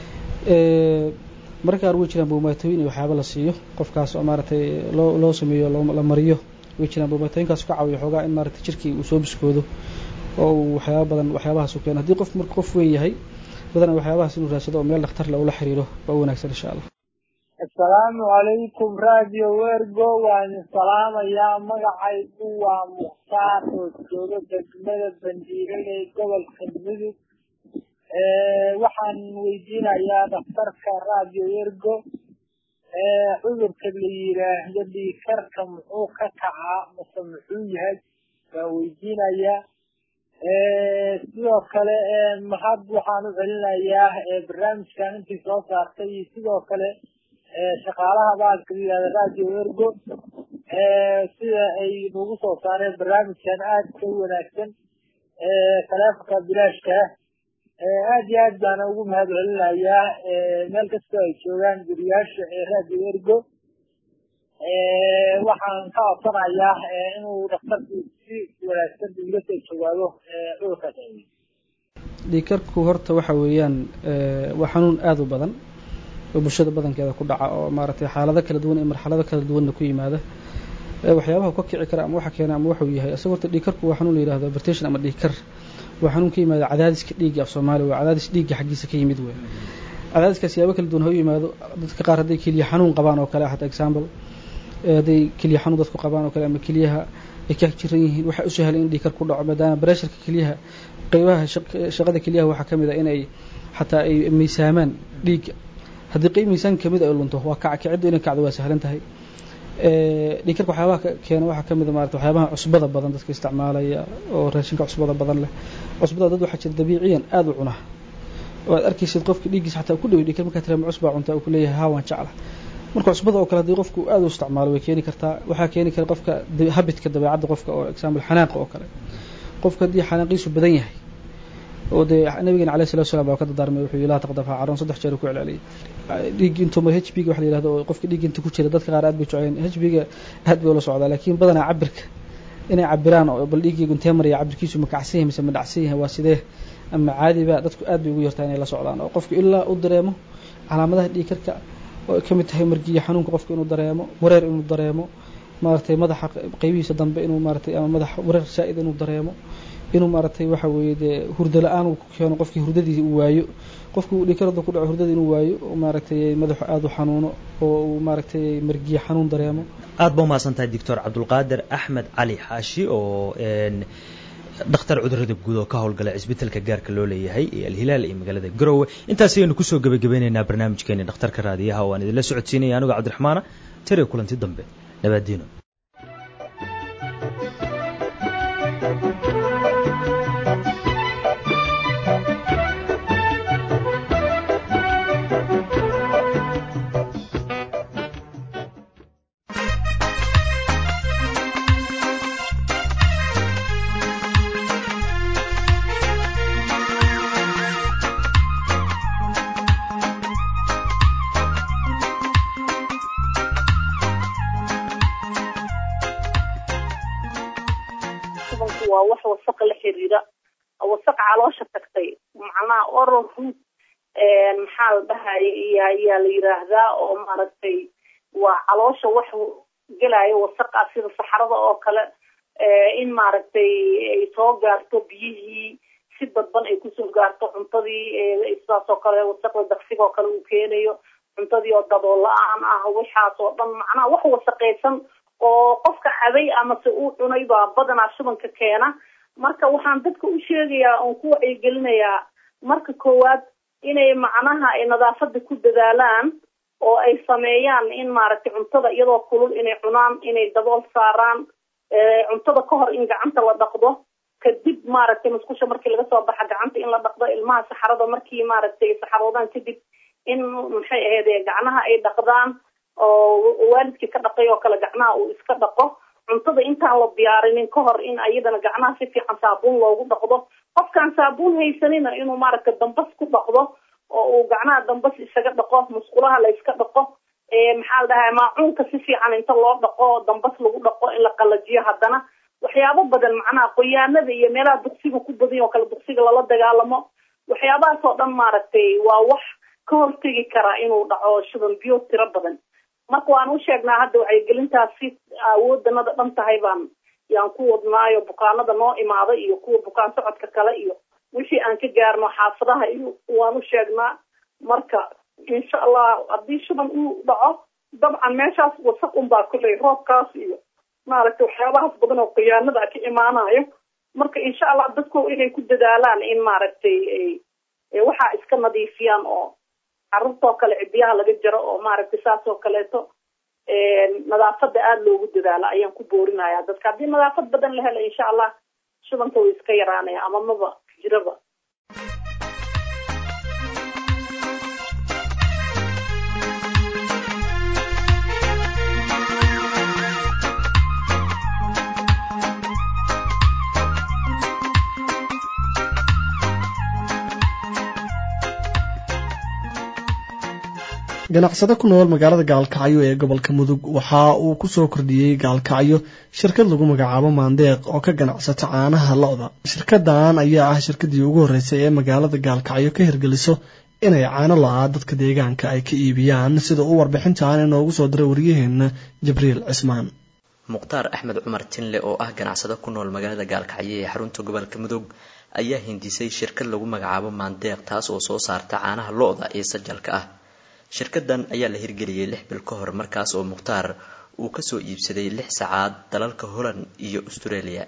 marka qaar way jiraan buumaatooyin iyo waxyaaba la siiyo qofkaas oo maaragtay loo loo sameeyo la mariyo way jiraan buumaatooyinkaas ka caawiyo xoogaa in maaragtay jirkii uu soo biskoodo oo uu waxyaaba badan waxyaabahaas u keeno haddii qof marka qof weyn yahay badanaa waxyaabahaas inuu raadsado oo meel dhakhtar le ula xiriiro waa wanaagsan insha allah asalaamu calaykum radio wergo waan salaamayaa magacaygu waa mukhtaar oo jooga degmada bandiirada ee gobolka mudug waxaan weydiinayaa dhakhtarka radio wergo cudurka la yiraahdo dhiikarka muxuu ka kacaa mase muxuu yahay waa weydiinayaa sidoo kale mahad waxaan u celinayaa barnaamijkan intii soo saartay iyo sidoo kale shaqaalaha baalka la yihahda radio wergo sida ay nagu soo saareen barnaamijkan aad ka wanaagsan taleefonka bilaashka aad iyo aad baana ugu mahad celinayaa meel kastoo ay joogaan guriyaasha ee radio wergo waxaan ka codsanayaa inuu dhakhtarku si wanaagsan iga soo jawaabo cudurkaas dhiikarku horta waxa weeyaan waa xanuun aada u badan oo bulshada badankeeda ku dhaca oo maaragtay xaalado kala duwan iyo marxalado kala duwanna ku yimaada waxyaabaha ka kici kara ama waxa keena ama waxuu yahay isaga horta dhiikarku waa xanuun la yihahdo vertation ama dhiikar waa xanuun ka yimaada cadaadiska dhiigga af soomaaliya waa cadaadis dhiigga xaggiisa ka yimid wey cadaadiskaas yaabo kala duwan ha u yimaado dadka qaar hadday keliya xanuun qabaan oo kale hata example hadday keliya xanuun dadku qabaan oo kale ama keliyaha ay ka jiran yihiin waxaa u sahlan in dhiikar ku dhaco maadaama bareesharka keliyaha qeybaha shaqada keliyaha waxaa ka mid a inay xataa ay miisaamaan dhiigga haddii qeyb miisaan kamid ay lunto waa kaca kiciddu inay kacdo waa sahlan tahay dhiikarka waxyaabaha keena waxaa kamid a maarata waxyaabaha cusbada badan dadka isticmaalaya oo raashinka cusbada badan leh cusbada dad waxaa jira dabiiciyan aada u cuna oo aad arkaysid qofka dhiiggiisa xataa ku dhawy dhiikar markaa tiraama cusbaa cuntaa uu ku leeyahay haa waan jecla marka cusbada oo kale haddii qofku aada u isticmaalo way keeni kartaa waxaa keeni kara qofka habitka dabeecadda qofka oo example xanaaqa oo kale qofka haddii xanaaqiisu badan yahay oo dee nabigeena alayh salatu salam baa ka dardaarmay wuxuu yihi laa taqdab ha caroon saddex jeer ku celceliyay dhiig intuu mar h b ga waxa la yihahdo oo qofka dhiig inta ku jira dadka qaar aad bay jecleen h b ga aad bay ula socdaa laakiin badanaa cabirka inay cabiraan oo bal dhiiggaygu intee maraya cabirkiisu ma kacsan yahay mise ma dhacsan yahay waa sidee ama caadiba dadku aad bay ugu yartaa inay la socdaan oo qofku ilaa u dareemo calaamadaha dhiigkarka oo ka mid tahay margiya xanuunka qofka inuu dareemo wareer inuu dareemo maaragtay madaxa qeybihiisa dambe inuu maaratay ama madax wareer saa-id inuu dareemo inuu maaragtay waxa weeye dee hurdo la-aan uu ku keeno qofkii hurdadii uu waayo qofkii dhiikarada ku dhaco hurdada inuu waayo oo maaragtay madaxu aada u xanuuno oo uu maaragtay margiya xanuun dareemo aad ba umahadsan tahay doctor cabdulqaadir axmed cali xaashi oo dhakhtar cudurada guud oo ka howlgala cisbitaalka gaarka loo leeyahay ee alhilaal ee magaalada garowe intaas ayaynu kusoo gebagabeyneynaa barnaamijkeeni dhakhtarka raadiyaha oo aan idinla socodsiinaya anigoo cabdiraxmaana tariya kulanti dambe nabaadiino waa wax wasaqa la xiriira wasaq caloosha tagtay macnaha oral root maxaa la dhahaya iyo ayaa la yiraahdaa oo maaragtay waa caloosha wax gelaayo wasaqa sida saxarada oo kale in maaragtay ay soo gaarto biyihii si dadban ay kusoo gaarto cuntadii sidaas oo kale wasaqda daqsiga oo kale uu keenayo cuntadii oo daboo la-aan ah waxaas oo dhan macnaha wax wasaqaysan oo qofka cabay amase uu cunay baa badanaa shubanka keena marka waxaan dadka u sheegayaa oon ku wacyigelinayaa marka koowaad inay macnaha ay nadaafada ku dadaalaan oo ay sameeyaan in maaragtay cuntada iyadoo kulul inay cunaan inay dabool saaraan cuntada ka hor in gacanta la dhaqdo kadib maaragtay musqusha markii laga soo baxa gacanta in la dhaqdo ilmaha saxarada markii maaragtay saxaroodaan kadib in maxay ahayd gacnaha ay dhaqdaan oo waalidkii ka dhaqay oo kale gacnaha uu iska dhaqo cuntada intaan la diyaarinin ka hor in ayadana gacnaha si fiican saabuun loogu dhaqdo qofkaan saabuun haysanina inuu maaragtay dambas ku dhaqdo oo uu gacnaha dambas isaga dhaqo musqulaha la iska dhaqo maxaa la dhahaa maacuunka si fiican inta loo dhaqo dambas lagu dhaqo in la qalajiyo haddana waxyaabo badan macnaha qoyaanada iyo meelaha duqsiga ku badan oo kale duqsiga lala dagaalamo waxyaabahaas oo dhan maaragtay waa wax ka hortegi karaa inuu dhaco shuban biyo tiro badan marka waan u sheegnaa hadda wacyigelintaasi awoodanada dhan tahay baan yaan ku wadnaayo bukaanada noo imaada iyo kuwa bukaan socodka kale iyo wixii aan ka gaarno xaafadaha iyo waan u sheegnaa marka insha allah haddii shuban uu dhaco dabcan meeshaas wasaq unbaa kulley roobkaas iyo maaragtay waxyaabahaas badan oo khiyaanada ka imaanayo marka insha allah dadku inay ku dadaalaan in maaragtay waxaa iska nadiifiyaan oo carruurtoo kale cidiyaha laga jaro oo maaragtay saas oo kaleeto nadaafada aada loogu dadaalo ayaan ku boorinaya dadka haddii nadaafad badan la helo insha allah shubanka way iska yaraanaya ama maba jiraba ganacsade ku nool magaalada gaalkacyo ee gobolka mudug waxa uu ku soo kordhiyey gaalkacyo shirkad lagu magacaabo maandeeq oo ka ganacsata caanaha lo-da shirkadan ayaa ah shirkadii ugu horreysay ee magaalada gaalkacyo ka hirgeliso inay caano lo-a dadka deegaanka ay ka iibiyaan sida uu warbixintan inoogu soo diray waryaheena jibriil cismaan mukhtaar axmed cumar tinle oo ah ganacsado ku nool magaalada gaalkacyo ee xarunta gobolka mudug ayaa hindisay shirkad lagu magacaabo maandeeq taas oo soo saarta caanaha lo-da ee sajalka ah shirkadan ayaa la hirgeliyey lix bil ka hor markaas oo mukhtaar uu kasoo iibsaday lix sacaad dalalka holland iyo australia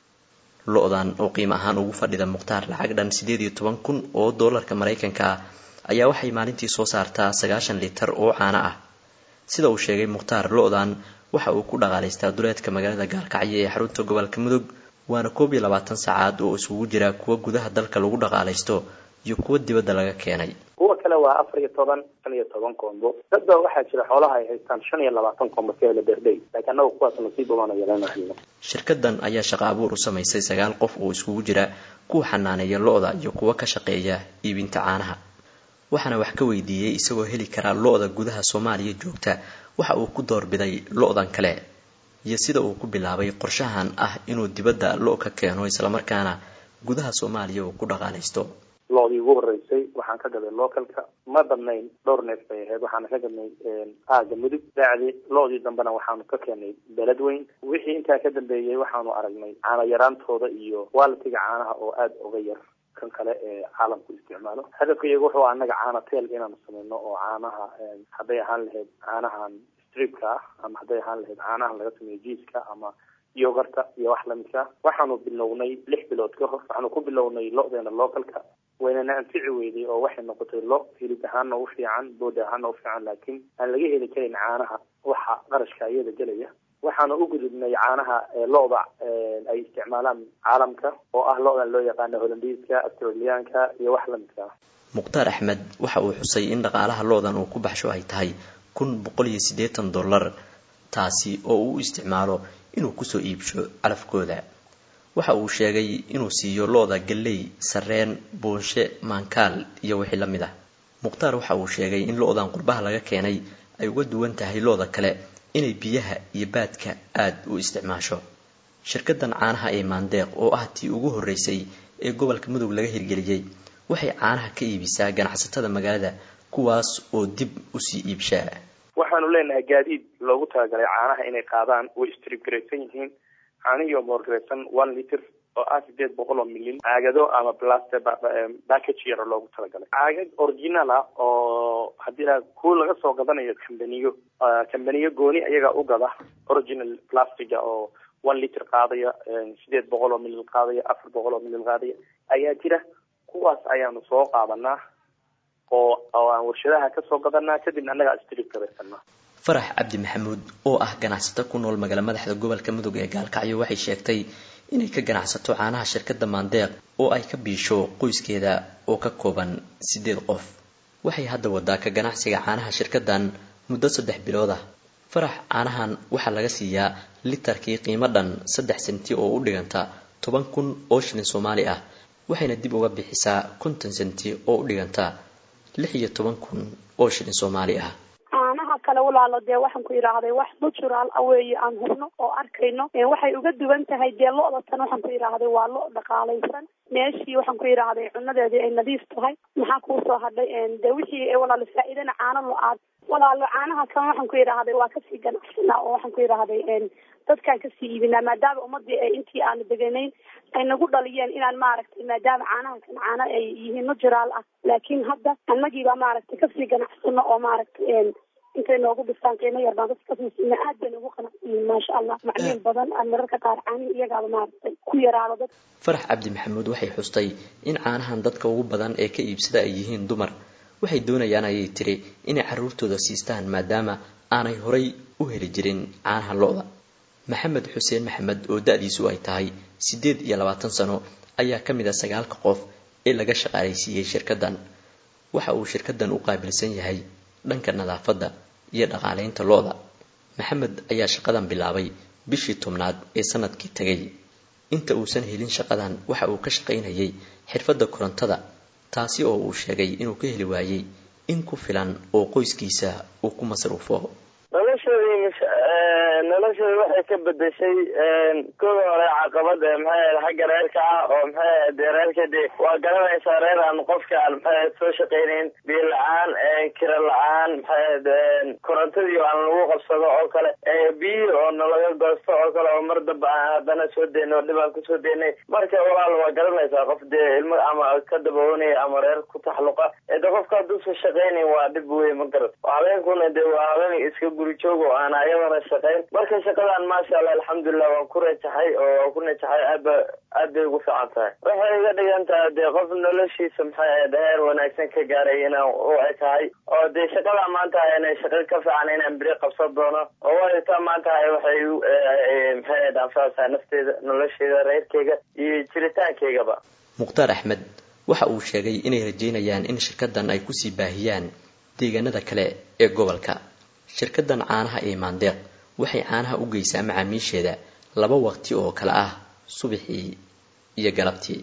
lo-dan oo qiimo ahaan ugu fadhida mukhtaar lacag dhan sideed iyo toban kun oo doolarka maraykanka ah ayaa waxay maalintii soo saartaa sagaashan litar oo caano ah sida uu sheegay mukhtaar lo-dan waxa uu ku dhaqaalaystaa duleedka magaalada gaalkacyo ee xarunta gobolka mudug waana koob iyo labaatan sacaad oo isugu jira kuwa gudaha dalka lagu dhaqaalaysto iyo kuwa dibadda laga keenay kuwa kale waa afar iyo toban shan iyo toban koombo dadba waxaa jira xoolaha ay haystaan shan iyo labaatan koombo ka hela beerdhey laakiin annaga kuwaas nasiib badan yeelanahayno shirkadan ayaa shaqo abuur u samaysay sagaal qof oo iskugu jira kuwa xanaaneeya lo-da iyo kuwa ka shaqeeya iibinta caanaha waxaana wax ka weydiiyey isagoo heli karaa lo-da gudaha soomaaliya joogta waxa uu ku doorbiday lo-dan kale iyo sida uu ku bilaabay qorshahan ah inuu dibadda lo ka keeno islamarkaana gudaha soomaaliya uu ku dhaqaalaysto loodii ugu horeysay waxaan ka gaday localka ma badnayn dhowr neef bay ahayd waxaana ka gadnay aaga mudug daacdi loodii dambena waxaanu ka keenay beled weyn wixii intaa ka dambeeyey waxaanu aragnay caano yaraantooda iyo waalitiga caanaha oo aada uga yar kan kale ee caalamku isticmaalo hadafka iyagu wuxuu anaga caana teel inaanu sameyno oo caanaha hadday ahaan lahayd caanahan stripka ah ama hadday ahaan lahayd caanahan laga sameeyo jiiska ama yogarta iyo wax lamidka waxaanu bilownay lix bilood ka hor waxaanu ku bilownay lo-deena localka waynana anfici weyday oo waxay noqotay lo hilib ahaana u fiican bood ahaana u fiican laakiin aan laga heli karin caanaha waxa qarashka iyada gelaya waxaanu u gudubnay caanaha lo-da ay isticmaalaan caalamka oo ah lo-dan loo yaqaano holandiiska australiyaanka iyo wax lamidka ah mukhtaar axmed waxa uu xusay in dhaqaalaha lo-dan uu ku baxsho ay tahay kun boqol iyo siddeetan dollar taasi oo uu isticmaalo inuu kusoo iibsho calafkooda waxa uu sheegay inuu siiyo lo-da galley sarreen buunshe maankaal iyo wixii la mid ah mukhtaar waxa uu sheegay in lo-dan qurbaha laga keenay ay uga duwan tahay lo-da kale inay biyaha iyo baadka aada u isticmaasho shirkadan caanaha ee maandeeq oo ah tii ugu horreysay ee gobolka mudug laga hirgeliyey waxay caanaha ka iibisaa ganacsatada magaalada kuwaas oo dib usii iibshaa waxaanu leenahay gaadiid loogu talagalay caanaha inay qaadaan way stribgaraysan yihiin caanihii oo moorgaraysan one liter oo ah sideed boqol oo milyan caagado ama blast package yaro loogu talagalay caagag original ah oo oo haddii la kuwa laga soo gadanayo kambaniyo kambaniyo gooni ayagaa u gada original plastiga oo one liter qaadaya sideed boqol oo milil qaadaya afar boqol oo milil qaadaya ayaa jira kuwaas ayaanu soo qaadanaa oo oo aan warshadaha kasoo gadanaa kadibna annagaa strip gabaysanaa farax cabdi maxamuud oo ah ganacsato ku nool magaala madaxda gobolka mudug ee gaalkacyo waxay sheegtay inay ka ganacsato caanaha shirkadda maandeeq oo ay ka biisho qoyskeeda oo ka kooban sideed qof waxay hadda wadaa ka ganacsiga caanaha shirkaddan muddo saddex bilood ah farax caanahan waxaa laga siiyaa litarkii qiimo dhan saddex senti oo u dhiganta toban kun oo shilin soomaali ah waxayna dib uga bixisaa konton senti oo u dhiganta lix iyo toban kun oo shilin soomaali ah caanaha kale walaalo dee waxaan ku idhaahday wax natural ah weeye aan hubno oo arkayno waxay uga duwan tahay dee lo-da tan waxaan ku idhaahday waa lo dhaqaalaysan meeshii waxaan ku idhaahday cunadeedii ay nadiif tahay maxaa kuusoo hadhay dee wixii walaalo faa-iidana caano lo-aad walaalo caanaha kan waxaan ku idhaahday waa kasii ganacsanaa oo waxaan ku idhaahday dadkaan kasii iibinaa maadaama ummadii ay intii aanu deganayn ay nagu dhaliyeen inaan maaragtay maadaama caanaha kan caano ay yihiin natural ah laakiin hadda annagiibaa maaragtay kasii ganacsano oo maaragtay intay noogu dhistaan qiimo yar baan dadka kasii siina aad bay noogu qanacsiyiin maasha allah macmiil badan aan mararka qaar caanihi iyagaaba maaragtay ku yaraado dad farax cabdi maxamuud waxay xustay in caanahan dadka ugu badan ee ka iibsada ay yihiin dumar waxay doonayaan ayay tiri inay carruurtooda siistaan maadaama aanay horay u heli jirin caanaha lo-da maxamed xuseen maxamed oo da-diisu ay tahay siddeed iyo labaatan sano ayaa ka mid a sagaalka qof ee laga shaqaalaysiiyey shirkaddan waxa uu shirkaddan u qaabilsan yahay dhanka nadaafadda iyo dhaqaalaynta lo-da maxamed ayaa shaqadan bilaabay bishii tobnaad ee sanadkii tegay inta uusan helin shaqadan waxa uu ka shaqaynayay xirfadda korontada taasi oo uu sheegay inuu ka heli waayey in ku filan oo qoyskiisa uu ku masruufo noloshoodii noloshooda waxay ka bedeshay kooda hore caqabad maxay xagga reerka ah oo maxay de reerka de waa garanaysaa reer aan qofka aan maxay soo shaqaynayn biyo la-aan kira la-aan maxay korontadii aan lagu qabsado oo kale biyi oo nalaga goosto oo kale oo mar damba aan haddana soo deyno oo dhib aan kusoo deynay marka walaal waa garanaysaa qof dee ilmo ama ka daboonaya ama reer ku taxluqa de qofka hadduusan shaqaynayn waa dhib wey ma garat habeenkuna de waa habeen iska guri joog oo aan ayadana shaqayn marka shaqadan maasha allah alxamdulilah waan ku rajaxay oo waan ku najaxay aadba aad bay ugu fiican tahay waxay iga dhigan tahay dee qof noloshiisa maxay ahayd heer wanaagsan ka gaaray inaan u ekahay oo dee shaqada maanta inay shaqo ka fiican inaan beri qabsan doono oo wayta maanta waxay maxay ahayd anfacaysaa nafteeda nolosheeda reerkeyga iyo jiritaankeygaba mukhtaar axmed waxa uu sheegay inay rajeynayaan in shirkaddan ay kusii baahiyaan deegaanada kale ee gobolka shirkaddan caanaha ee maandeeq waxay caanaha u geysaa macaamiisheeda laba waqti oo kale ah subaxii iyo galabtii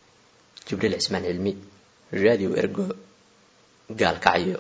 jibriil cismaan cilmi radio ergo gaalkacyo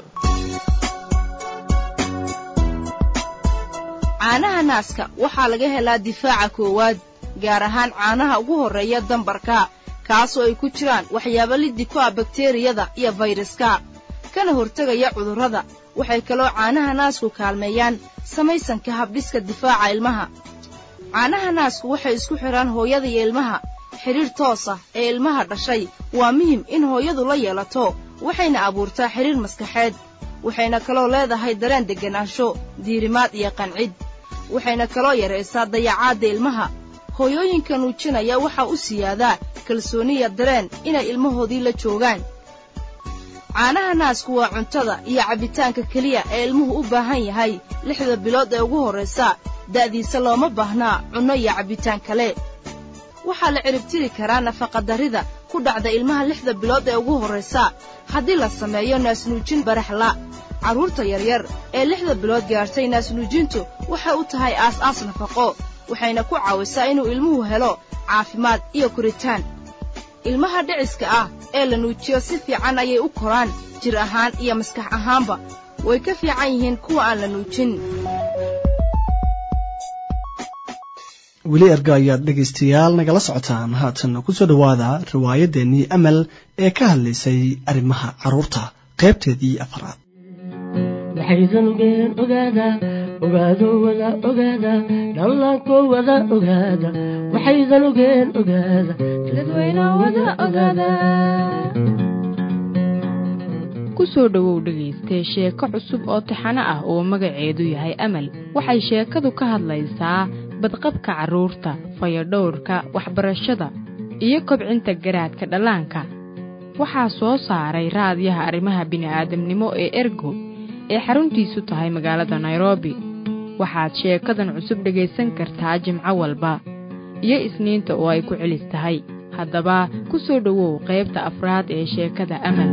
caanaha naaska waxaa laga helaa difaaca koowaad gaar ahaan caanaha ugu horreeya dambarka kaasoo ay ku jiraan waxyaabo liddi ku ah bakteriyada iyo fayraska kana hortegaya cudurrada waxay kaloo caanaha naasku kaalmeeyaan samaysanka habdhiska difaaca ilmaha caanaha naasku waxay isku xidhaan hooyada iyo ilmaha xidhiir toos ah ee ilmaha dhashay waa muhim in hooyadu la yeelato waxayna abuurtaa xidhiir maskaxeed waxayna kaloo leedahay dareen degganaansho diirimaad iyo qancid waxayna kaloo yaraysaa dayacaadda ilmaha hooyooyinka nuujinaya waxaa u siyaadaa kalsooniya dareen inay ilmahoodii la joogaan caanaha naasku waa cuntada iyo cabbitaanka keliya ee ilmuhu u baahan yahay lixda bilood ee ugu horraysa da'diisa looma baahnaa cunno iyo cabbitaan kale waxaa la ciribtiri karaa nafaqadarrida ku dhacda ilmaha lixda bilood ee ugu horraysa haddii la sameeyo naasnuujin baraxla carruurta yaryar ee lixda bilood gaartay naasnuujintu waxay u tahay aas-aas nafaqo waxayna ku caawisaa inuu ilmuhu helo caafimaad iyo koritaan ilmaha dhiciska ah ee la nuujiyo si fiican ayay u koraan jir ahaan iyo maskax ahaanba way ka fiican yihiin kuwa aan la nuujin weli erga ayaad dhegaystayaal nagala socotaan haatan kusoo dhowaada riwaayaddeenii amal ee ka hadlaysay arrimaha carruurta qaybteedii afaraad waxaydan ogeen ogaada ogaado wada ogaada dhallaanko wada ogaada waxaydan ogeen ogaada dadweyno wada ogaada ku soo dhowow dhegaystee sheeko cusub oo taxano ah oo magaceedu yahay amal waxay sheekadu ka hadlaysaa badqabka carruurta fayadhowrka waxbarashada iyo kobcinta garaadka dhallaanka waxaa soo saaray raadiyaha arrimaha bini'aadamnimo ee ergo ee xaruntiisu tahay magaalada nairobi waxaad sheekadan cusub dhegaysan kartaa jimco walba iyo isniinta oo ay ku celis tahay haddaba ku soo dhowow qaybta afraad ee sheekada amal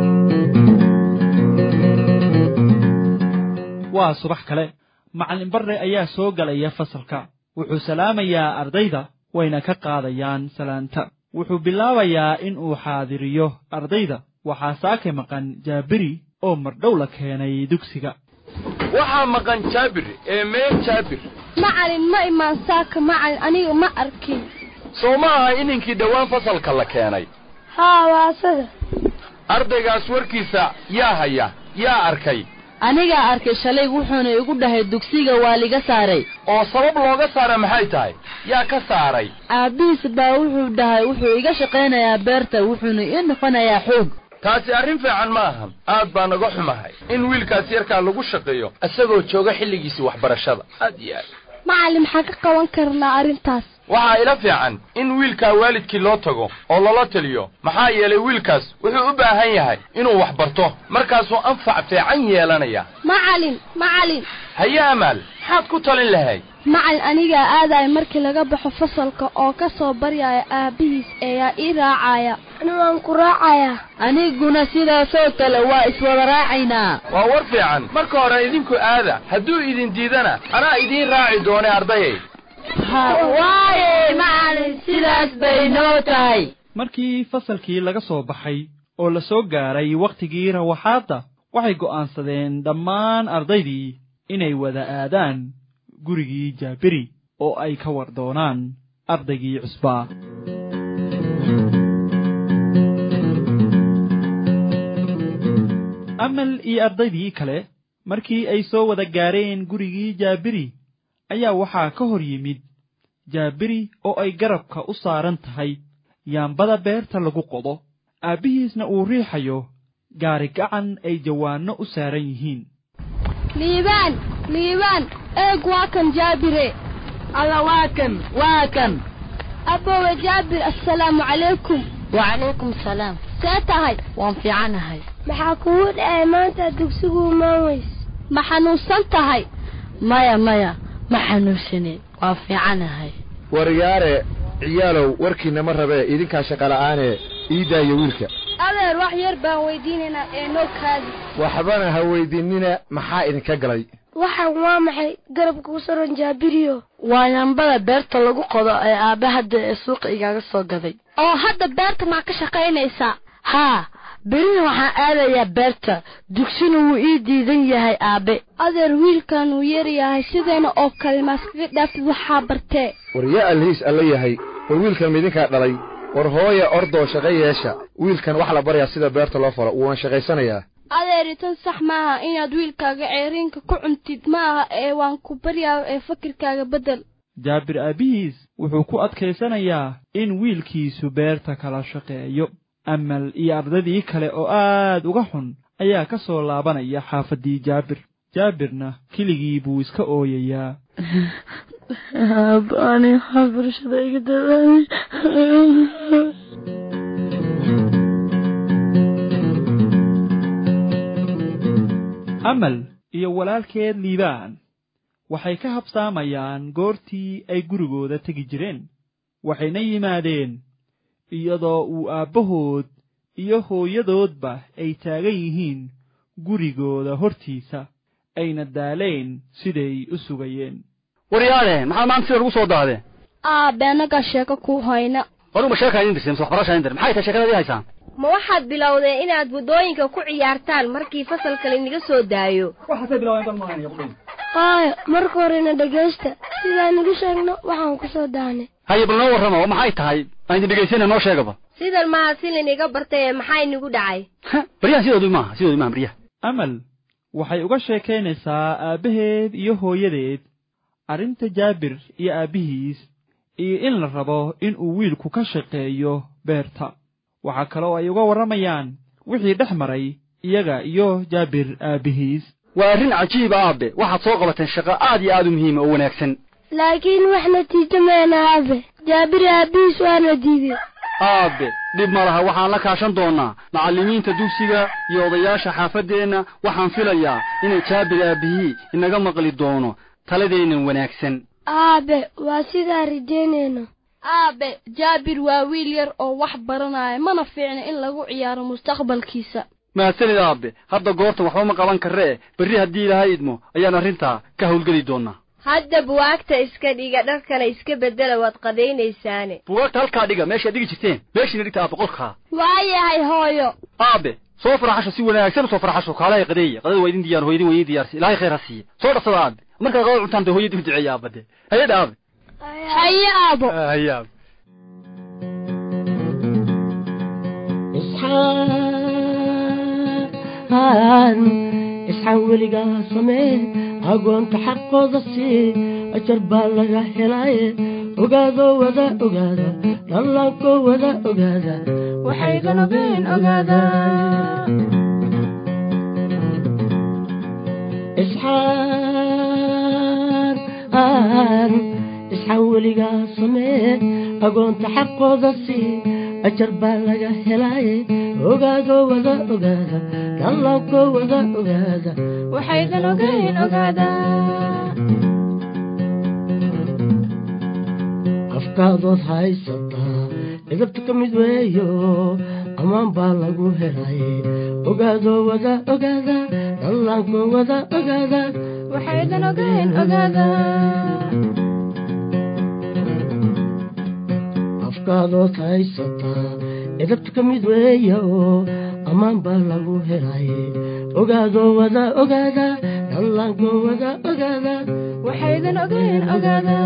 waa subax kale macallin barre ayaa soo galaya fasalka wuxuu salaamayaa ardayda wayna ka qaadayaan salaanta wuxuu bilaabayaa in uu xaadiriyo ardayda waxaa saake maqan jaabiri oo mardhow la keenay dugsiga waxaa maqan jaabir ee meel jaabir macalin ma imaan saaka macalin aniga ma arkin soo ma aha ininkii dhowaan fasalka la keenay haa waa asaga ardaygaas warkiisa yaa haya yaa arkay anigaa arkay shalay wuxuuna igu dhahay dugsiga waa liga saaray oo sabab looga saara maxay tahay yaa ka saaray aabbihiis baa wuxuu dhahay wuxuu iga shaqaynayaa beerta wuxuuna ii noqonayaa xoog taasi arrin fiican ma ahan aad baa naga xumahay in wiilkaas yarkaa lagu shaqeeyo isagoo jooga xilligiisii waxbarashada aad iyo aad macalin maxaan ka qaban karnaa arrintaas waxaa ila fiican in wiilkaa waalidkii loo tago oo lala taliyo maxaa yeelay wiilkaas wuxuu u baahan yahay inuu wax barto markaasuu anfac fiican yeelanaya macalin macalin haye amaal maxaad ku talin lahayd macalin anigaa aadaya markii laga baxo fasalka oo ka soo baryaya aabbihiis ayaa ii raacaya ani waan ku raacayaa aniguna sidaasoo kale waa iswada raacaynaa waa war fiican marka hore idinku aada hadduu idin diidana anaa idiin raaci doone ardayay waaye macalin sidaas bay noo tahay markii fasalkii laga soo baxay oo la soo gaaray wakhtigii rawaxaadda waxay go'aansadeen dhammaan ardaydii inay wada aadaan gurigii jaabiri oo ay ka war doonaan ardaygii cusbaa amal iyo ardaydii kale markii ay soo wada gaareen gurigii jaabiri ayaa waxaa ka hor yimid jaabiri oo ay garabka u saaran tahay yaambada beerta lagu qodo aabbihiisna uu riixayo gaari gacan ay jawaanno u saaran yihiin liibaan liibaan eeg waa kan jaabire alla waa kan waa kan abbowe jaabir assalaamu calaykum wacalaykum salaam see tahay waan fiicanahay maxaa kugu dhacay maanta dugsigu imaan weys ma xanuunsan tahay maya maya ma xanuunsanin waa fiicanahay waryaare ciyaalow warkiina ma rabee idinkaa shaqala'aanee ii daaya wiilka adeer wax yar baan weydiinaynaa ee noo kaadi waxbana ha weydiinina maxaa idinka galay waxaan waa maxay garabka ku saran jaabiriyo waa yambada beerta lagu qodo ee aabbe hadda ee suuqa igaaga soo gaday oo hadda beerta maa ka shaqaynaysaa haa berina waxaan aadayaa beerta dugsina wuu ii diidan yahay aabbe adeer wiilkan wuu yaryahay sideena oo kale maaskaga dhaaftid waxaa bartee war yaa alhiis alla yahay war wiilkan midinkaa dhalay war hooya ordoo shaqo yeesha wiilkan wax la baryaa sida beerta loo falo wuuna shaqaysanayaa adeeri tan sax maaha inaad wiilkaaga ceeriinka ku cuntid ma aha ee waan ku baryaa ee fakirkaaga beddel jaabir aabbihiis wuxuu ku adkaysanayaa in wiilkiisu beerta kala shaqeeyo amal iyo ardadii kale oo aad uga xun ayaa ka soo laabanaya xaafaddii jaabir jaabirna keligii buu iska ooyayaa aabbaani waxbarashada iga dadaamay amal iyo walaalkeed liibaan waxay ka habsaamayaan goortii ay gurigooda tegi jireen waxayna yimaadeen iyadoo uu aabbahood iyo hooyadoodba ay taagan yihiin gurigooda hortiisa ayna daaleen siday u sugayeen waryaale maxaa maanta sida lagu soo daadee aabe annagaa sheeko ku hayna adugu ma sheekaa idin dirtay mise waxbarashaa idin dir maxay tahay sheekadadii haysaan ma waxaad bilowdeen inaad waddooyinka ku ciyaartaan markii fasalka laynaga soo daayo waxaasay bilaabeen haaya marka horena dhegaysta sidaan igu sheegno waxaan ku soo daanay haye bal noo warrama oo maxay tahay aan idin dhegaysana noo sheegaba sidan maaha si laynaga bartay ee maxaa inagu dhacay baryahan sidoodu maaha sidoodu maaha baryaha amal waxay uga sheekaynaysaa aabbaheed iyo hooyadeed arrinta jaabir iyo aabbihiis iyo in la rabo in uu wiilku ka shaqeeyo beerta waxaa kaloo ay uga warramayaan wixii dhex maray iyaga iyo jaabir aabihiis waa arrin cajiiba aabe waxaad soo qabateen shaqo aad iyo aad u muhiima oo wanaagsan laakiin wax natiijo meena aabe jaabir aabihiis waana diiday aabe dhib ma laha waxaan la kaashan doonnaa macallimiinta dugsiga iyo odayaasha xaafaddeenna waxaan filayaa inay jaabir aabihii inaga maqli doono taladeennan wanaagsan aabe waa sidaa rajaynayno aabe jaabir waa wiil yar oo wax baranaya mana fiicna in lagu ciyaaro mustaqbalkiisa mahadsanid aabe hadda goorta waxba ma qaban karree berri haddii ilaahay idmo ayaan arrintaa ka howlgeli doonnaa hadda buwaagta iska dhiga dharkana iska beddela waad qadaynaysaane bugaagta halkaa dhiga meeshaad dhigi jirteen meeshiina dhigta aabe qolkaa waayahay hooyo aabe soo faraxasho si wanaagsan u soo faraxasho kaalahay qadeeya qadada waa idin diyaar hooyadin waa idin diyaarsi ilaahay khayr ha siiya soo dharsada aabe markaad qadada cuntaan dee hooyadin u duceeya aabe dee hayadha aabe haye aabo haye aabe isxaan isxaan weligaa samee agoonta xaqooda sii ajar baa laga helaaye ogaadoo wada ogaada dhallaankoo wada ogaada waxaydan ogeen ogaada isxaan isxaan weligaa samee agoonta xaqooda sii ajar baa laga helaaye ogaadoo wada ogaada dhallaankoo wada ogaada waxaydan ogeen ogaada afkaadood haysataa idabta ka mid weeyo ammaan baa lagu helaye ogaadoo wada ogaada dhallaankoo wada ogaada waxaydan ogeen ogaada afkaadood haysataa idabta ka mid weeya oo ammaan baa lagu helaye ogaadoo wada ogaada dhallaankoo wada ogaada waxaydan ogeen ogaada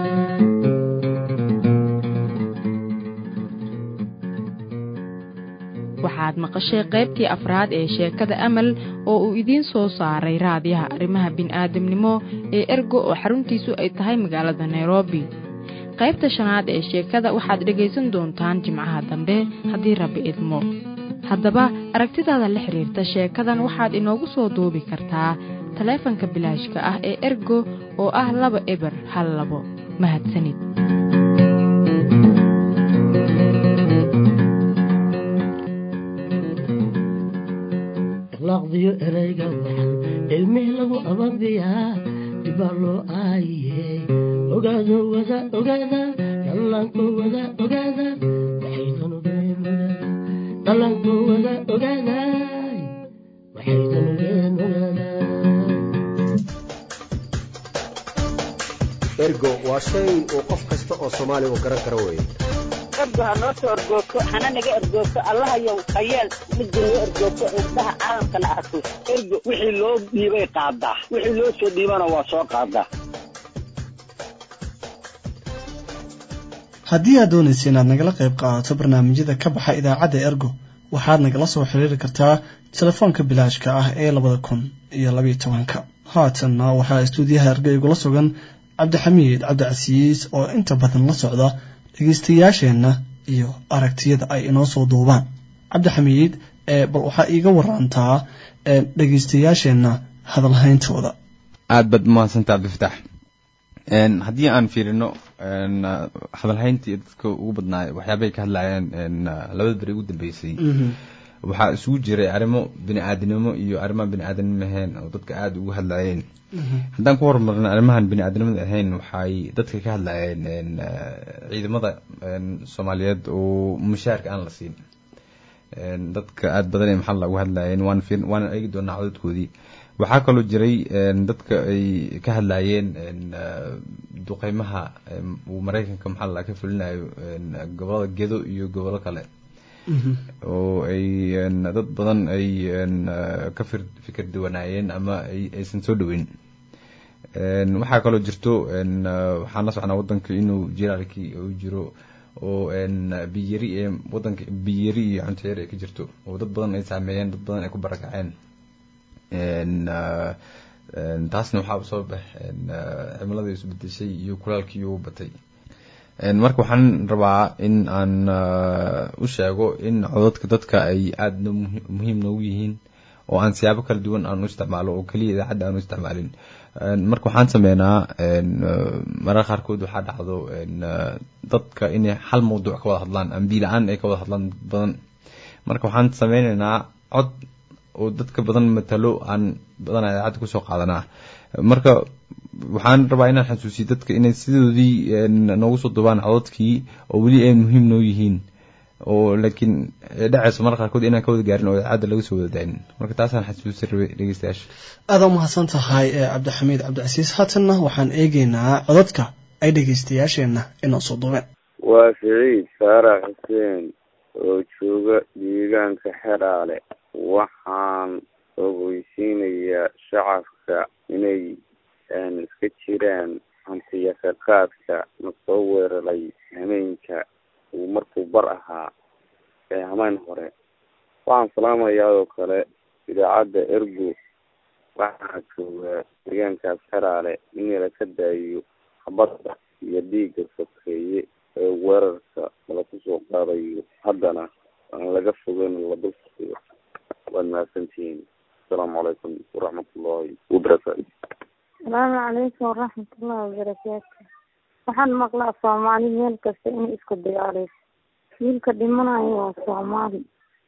waxaad maqashay qaybtii afraad ee sheekada amal oo uu idiin soo saaray raadiyaha arrimaha bini'aadamnimo ee ergo oo xaruntiisu ay tahay magaalada nairobi qaybta shanaad ee sheekada waxaad dhegaysan doontaan jimcaha dambe haddii rabbi idmo haddaba aragtidaada la xidhiirta sheekadan waxaad inoogu soo duubi kartaa taleefanka bilaashka ah ee ergo oo ah laba eber hal labo mahadsanid akhlaaqdiyo erayga waxan ilmih lagu ababiyaa dibaa loo aayiye ogaado wada ogaada dhallaanko wada ogaada waxaydan ogeen ogaada dhallaanko wada ogaada waxaydan ogeen ogaada ergo waa shay uu qof kasta oo soomaali uu garan karo weeye ergo ha noo soo ergoogto hana naga ergoogto allahayow hayeel midda noo ergoogto indhaha caalamkana arko ergo wixii loo dhiibay qaadaa wixii loo soo dhiibana waa soo qaadaa haddii aad doonaysa inaad nagala qayb qaadato barnaamijyada ka baxa idaacadda ergo waxaad nagala soo xiriiri kartaa telefoonka bilaashka ah ee labada kun iyo labayo tobanka haatanna waxaa istuudiyaha ergo igula sugan cabdixamiid cabdicasiis oo inta badan la socda dhegeystayaasheenna iyo aragtiyada ay inoo soo duubaan cabdixamiid bal waxaa iiga warantaa dhegeystayaasheenna hadalhayntooda aada baad umahadsanta cabdifatax haddii aan fiirino hadalhayntii dadka ugu badnaay waxyaabay ka hadlayeen labada beri ugu dambeysay waxaa isugu jiray arrimo bini aadinimo iyo arrimaha bini aadanimo ahayn oo dadka aada ugu hadlayeen haddaan ku horumarno arrimahan bini aadanimada ahayn waxay dadka ka hadlayeen ciidamada soomaaliyeed oo mushaarka aan la siin dadka aada badan ee maxaa lagu hadlayeen waan fiir waan eegi doonaa codadkoodii waxaa kaloo jiray dadka ay ka hadlayeen duqeymaha uu mareykanka maxaa la ka fulinayo gobolada gedo iyo gobollo kale oo ay dad badan ay ka fir fikir duwanaayeen ama aysan soo dhaweyn waxaa kaloo jirto waxaan la socnaa wadanka inuu jiraalkii uu jiro oo biyari ee wadanka biyari iyo cunteer ay ka jirto oo dad badan ay saameeyeen dad badan ay ku barakaceen taasna waxaa soo bax cimilada isbedeshay iyo kulaalkii uu batay marka waxaan rabaa in aan u sheego in codadka dadka ay aada muhiim noogu yihiin oo aan siyaabo kala duwan aan u isticmaalo oo keliya idaacadda aan u isticmaalin marka waxaan sameynaa mararka qaarkood waxaa dhacdo dadka inay hal mawduuc ka wada hadlaan ambi la-aan ay ka wada hadlaan badan marka waxaan sameyneynaa cod oo dadka badan matalo aan badanaa idaacadda kusoo qaadanaa marka waxaan rabaa inaan xasuusiyo dadka inay sidoodii noogu soo duubaan codadkii oo weli ay muhiim noo yihiin oo laakiin dhacayso marka qaarkood inaan ka wada gaarin oo idaacadda laga soo wada daanin marka taasaan xasuusi rabay dhegeystayaasha aada u mahadsan tahay cabdixamiid cabdicasiis haatanna waxaan eegeynaa codadka ay dhegeystayaasheenna inoo soo duubeen waa siciid saarax xuseen oo jooga deegaanka xeraale waxaan ogeysiinayaa shacabka inay iska jiraan hantiyasaqaadka na soo weeraray hameenka uu markuu bar ahaa ee hameen hore waxaan salaamayaa oo kale idaacadda ergo waxaa joogaa deegaankaas xeraale in laka daayiyo habadda iyo dhiigga sokeeye ee weerarka laku soo qaadayo haddana aan laga fogeyn la dul faiyo waad mahadsantihiin asalaamu calaykum waraxmatullaahi wabarakaatu asalaamu calaykum waraxmatullahi wabarakaatu waxaan maqlaa soomaali meel kasta inay isku dagaaleyso wiilka dhimanayo waa soomaali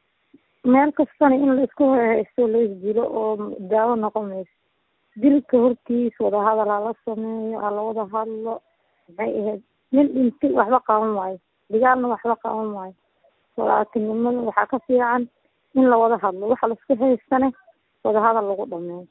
meel kastana in la isku haysto la isdilo oo daawo noqon mayso dilka hortiis wadahadal hala sameeyo hala wada hadlo maxay ahayd nin dhintay waxba qaban waayo dagaalna waxba qaban waayo walaatinimada waxaa ka fiican in lawada hadlo waxa laisku haystane wadahadal lagu dhameeyo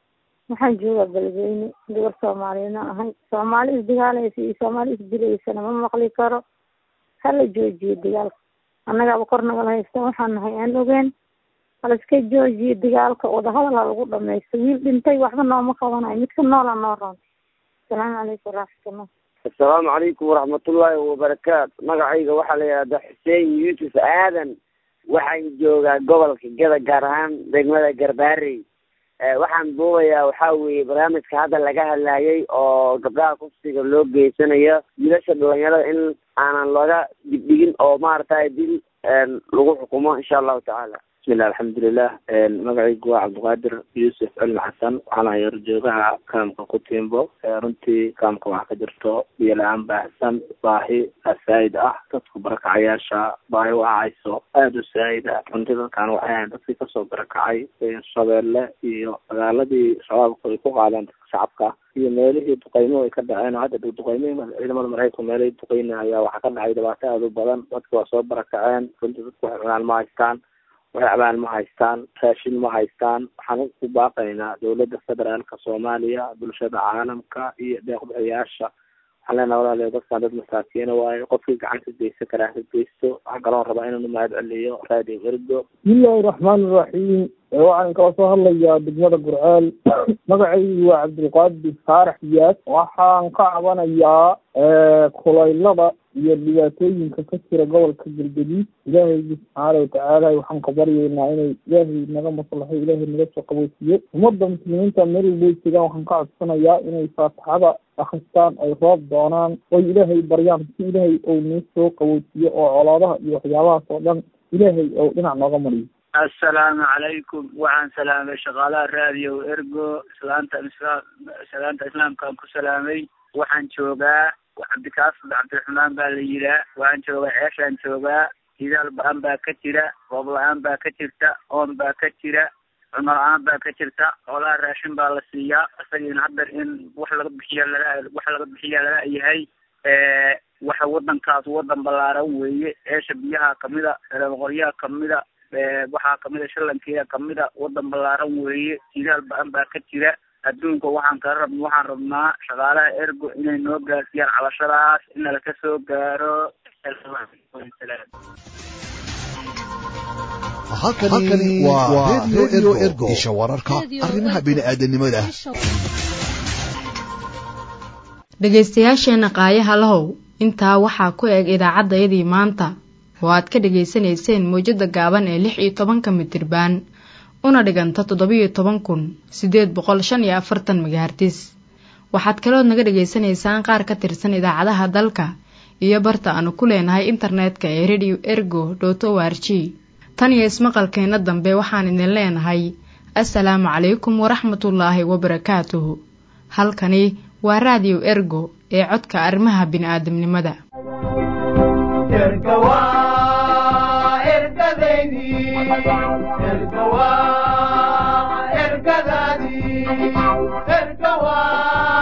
waxaan joogaa beledweyne gabar soomaaliyana ahay soomaali isdagaalaysa iyo soomaali isdilaysana ma maqli karo hala joojiyo dagaalka annagaaba kor nagala haysta waxaan nahay aan ogeen haliska joojiyo dagaalka wadahadal ha lagu dhamaysto wiil dhintay waxba nooma qabanayo midka noola noo roon asalaamu calaykum waraxmatullah asalaamu calaykum waraxmatullaahi wabarakaatu magacayga waxaa la yidhahdaa xuseen yuusuf aadan waxaan joogaa gobolka gada gaar ahaan degmada garbaarey waxaan duubayaa waxaa weeye barnaamijka hadda laga hadlayay oo gabdhaha kufsiga loo geysanayo wiilasha dhalinyarada in aanan looga digdhigin oo maaragtay dil lagu xukumo insha allahu tacaala bismillah alxamdulilah magacaygu waa cabdiqaadir yuusuf cilmi xasan waxaan ahay horjoogaha kaamka kutimbo runtii kaamka waxaa ka jirto biyo la-aan baahsan baahi saa'id ah dadku barakacayaasha baahi u ahayso aada u saa'id ah runtii dadkaan waxay ahayn dadkii kasoo barakacay shabeelle iyo magaaladii shabaabku ay ku qaadeen dadka shacabka iyo meelihii duqeymuhu ay ka dhaceen oo hadda dhow duqeymihii ciidamada maraykanku meelihii duqeyna ayaa waxaa ka dhacay dhibaato aada u badan dadki waa soo barakaceen runtii dadku waxay cunaan ma haystaan waxay cabaan ma haystaan raashin ma haystaan waxaan ku baaqaynaa dowladda federaalka soomaaliya bulshada caalamka iyo deeqbixiyaasha waxaan leenaha walaaliya dadkan dad masaakiina waayo qofkii gacanta geysan karaa ha geysto waxaan kaloon rabaa inanu mahad celiyo radio ergo bismillahi raxmaan iraxiim waxaan kala soo hadlayaa degmada gurceel magacaygu waa cabdilqaadir faarax iyaas waxaan ka cabanayaa kulaylada iyo dhibaatooyinka ka jira gobolka galgaduud ilaahaygi subxaana watacaala waxaan ka baryeynaa inay ilaahay naga maslaxo ilaahay naga soo qaboojiyo ummadda muslimiinta meel walbay jegaan waxaan ka codsanayaa inay faatixada akristaan ay roob doonaan oy ilaahay baryaan si ilaahay ou noo soo qaboojiyo oo colaadaha iyo waxyaabahaas oo dhan ilaahay ou dhinac nooga mariyo assalaamu calaykum waxaan salaamay shaqaalaha raadiyo ergo islaanta isla salaanta islaamkaan ku salaamay waxaan joogaa cabdikaasud cabdiraxmaan baa la yihaa waxaan joogaa ceeshaan joogaa hidaal ba-an baa ka jira roob la-aan baa ka jirta oon baa ka jira cuno la-aan baa ka jirta xoolaha raashin baa la siiyaa isagiina hadda in wax laga bixiya lala wax laga bixiya lala yahay waxa wadankaas wadan ballaaran weeye ceesha biyaha kamida reeboqoryaha kamida waxaa kamida shalankeeda kamida wadan ballaaran weeye hidaal ba-an baa ka jira adduunka waxaan kala rab waxaan rabnaa shaqaalaha ergo inay noo gaarsiiyaan cabashadaas in laka soo gaaro halkani waa radio ergo isha wararka arrimaha bini'aadanimada dhegaystayaasheenna qaayaha lahow intaa waxaa ku eg idaacaddayadii maanta oo aad ka dhegaysanayseen mawjadda gaaban ee lix iyo tobanka mitirbaan una dhiganta toddobiyo toban kun siddeed boqol shan iyo afartan magahartis waxaad kalood naga dhagaysanaysaan qaar ka tirsan idaacadaha dalka iyo barta aanu ku leenahay internetka ee radio ergo dot o r g tan iyo ismaqalkeenna dambe waxaan idin leenahay assalaamu calaykum waraxmatullaahi wabarakaatuhu halkani waa raadiyo ergo ee codka arrimaha bini'aadamnimada ergadaydi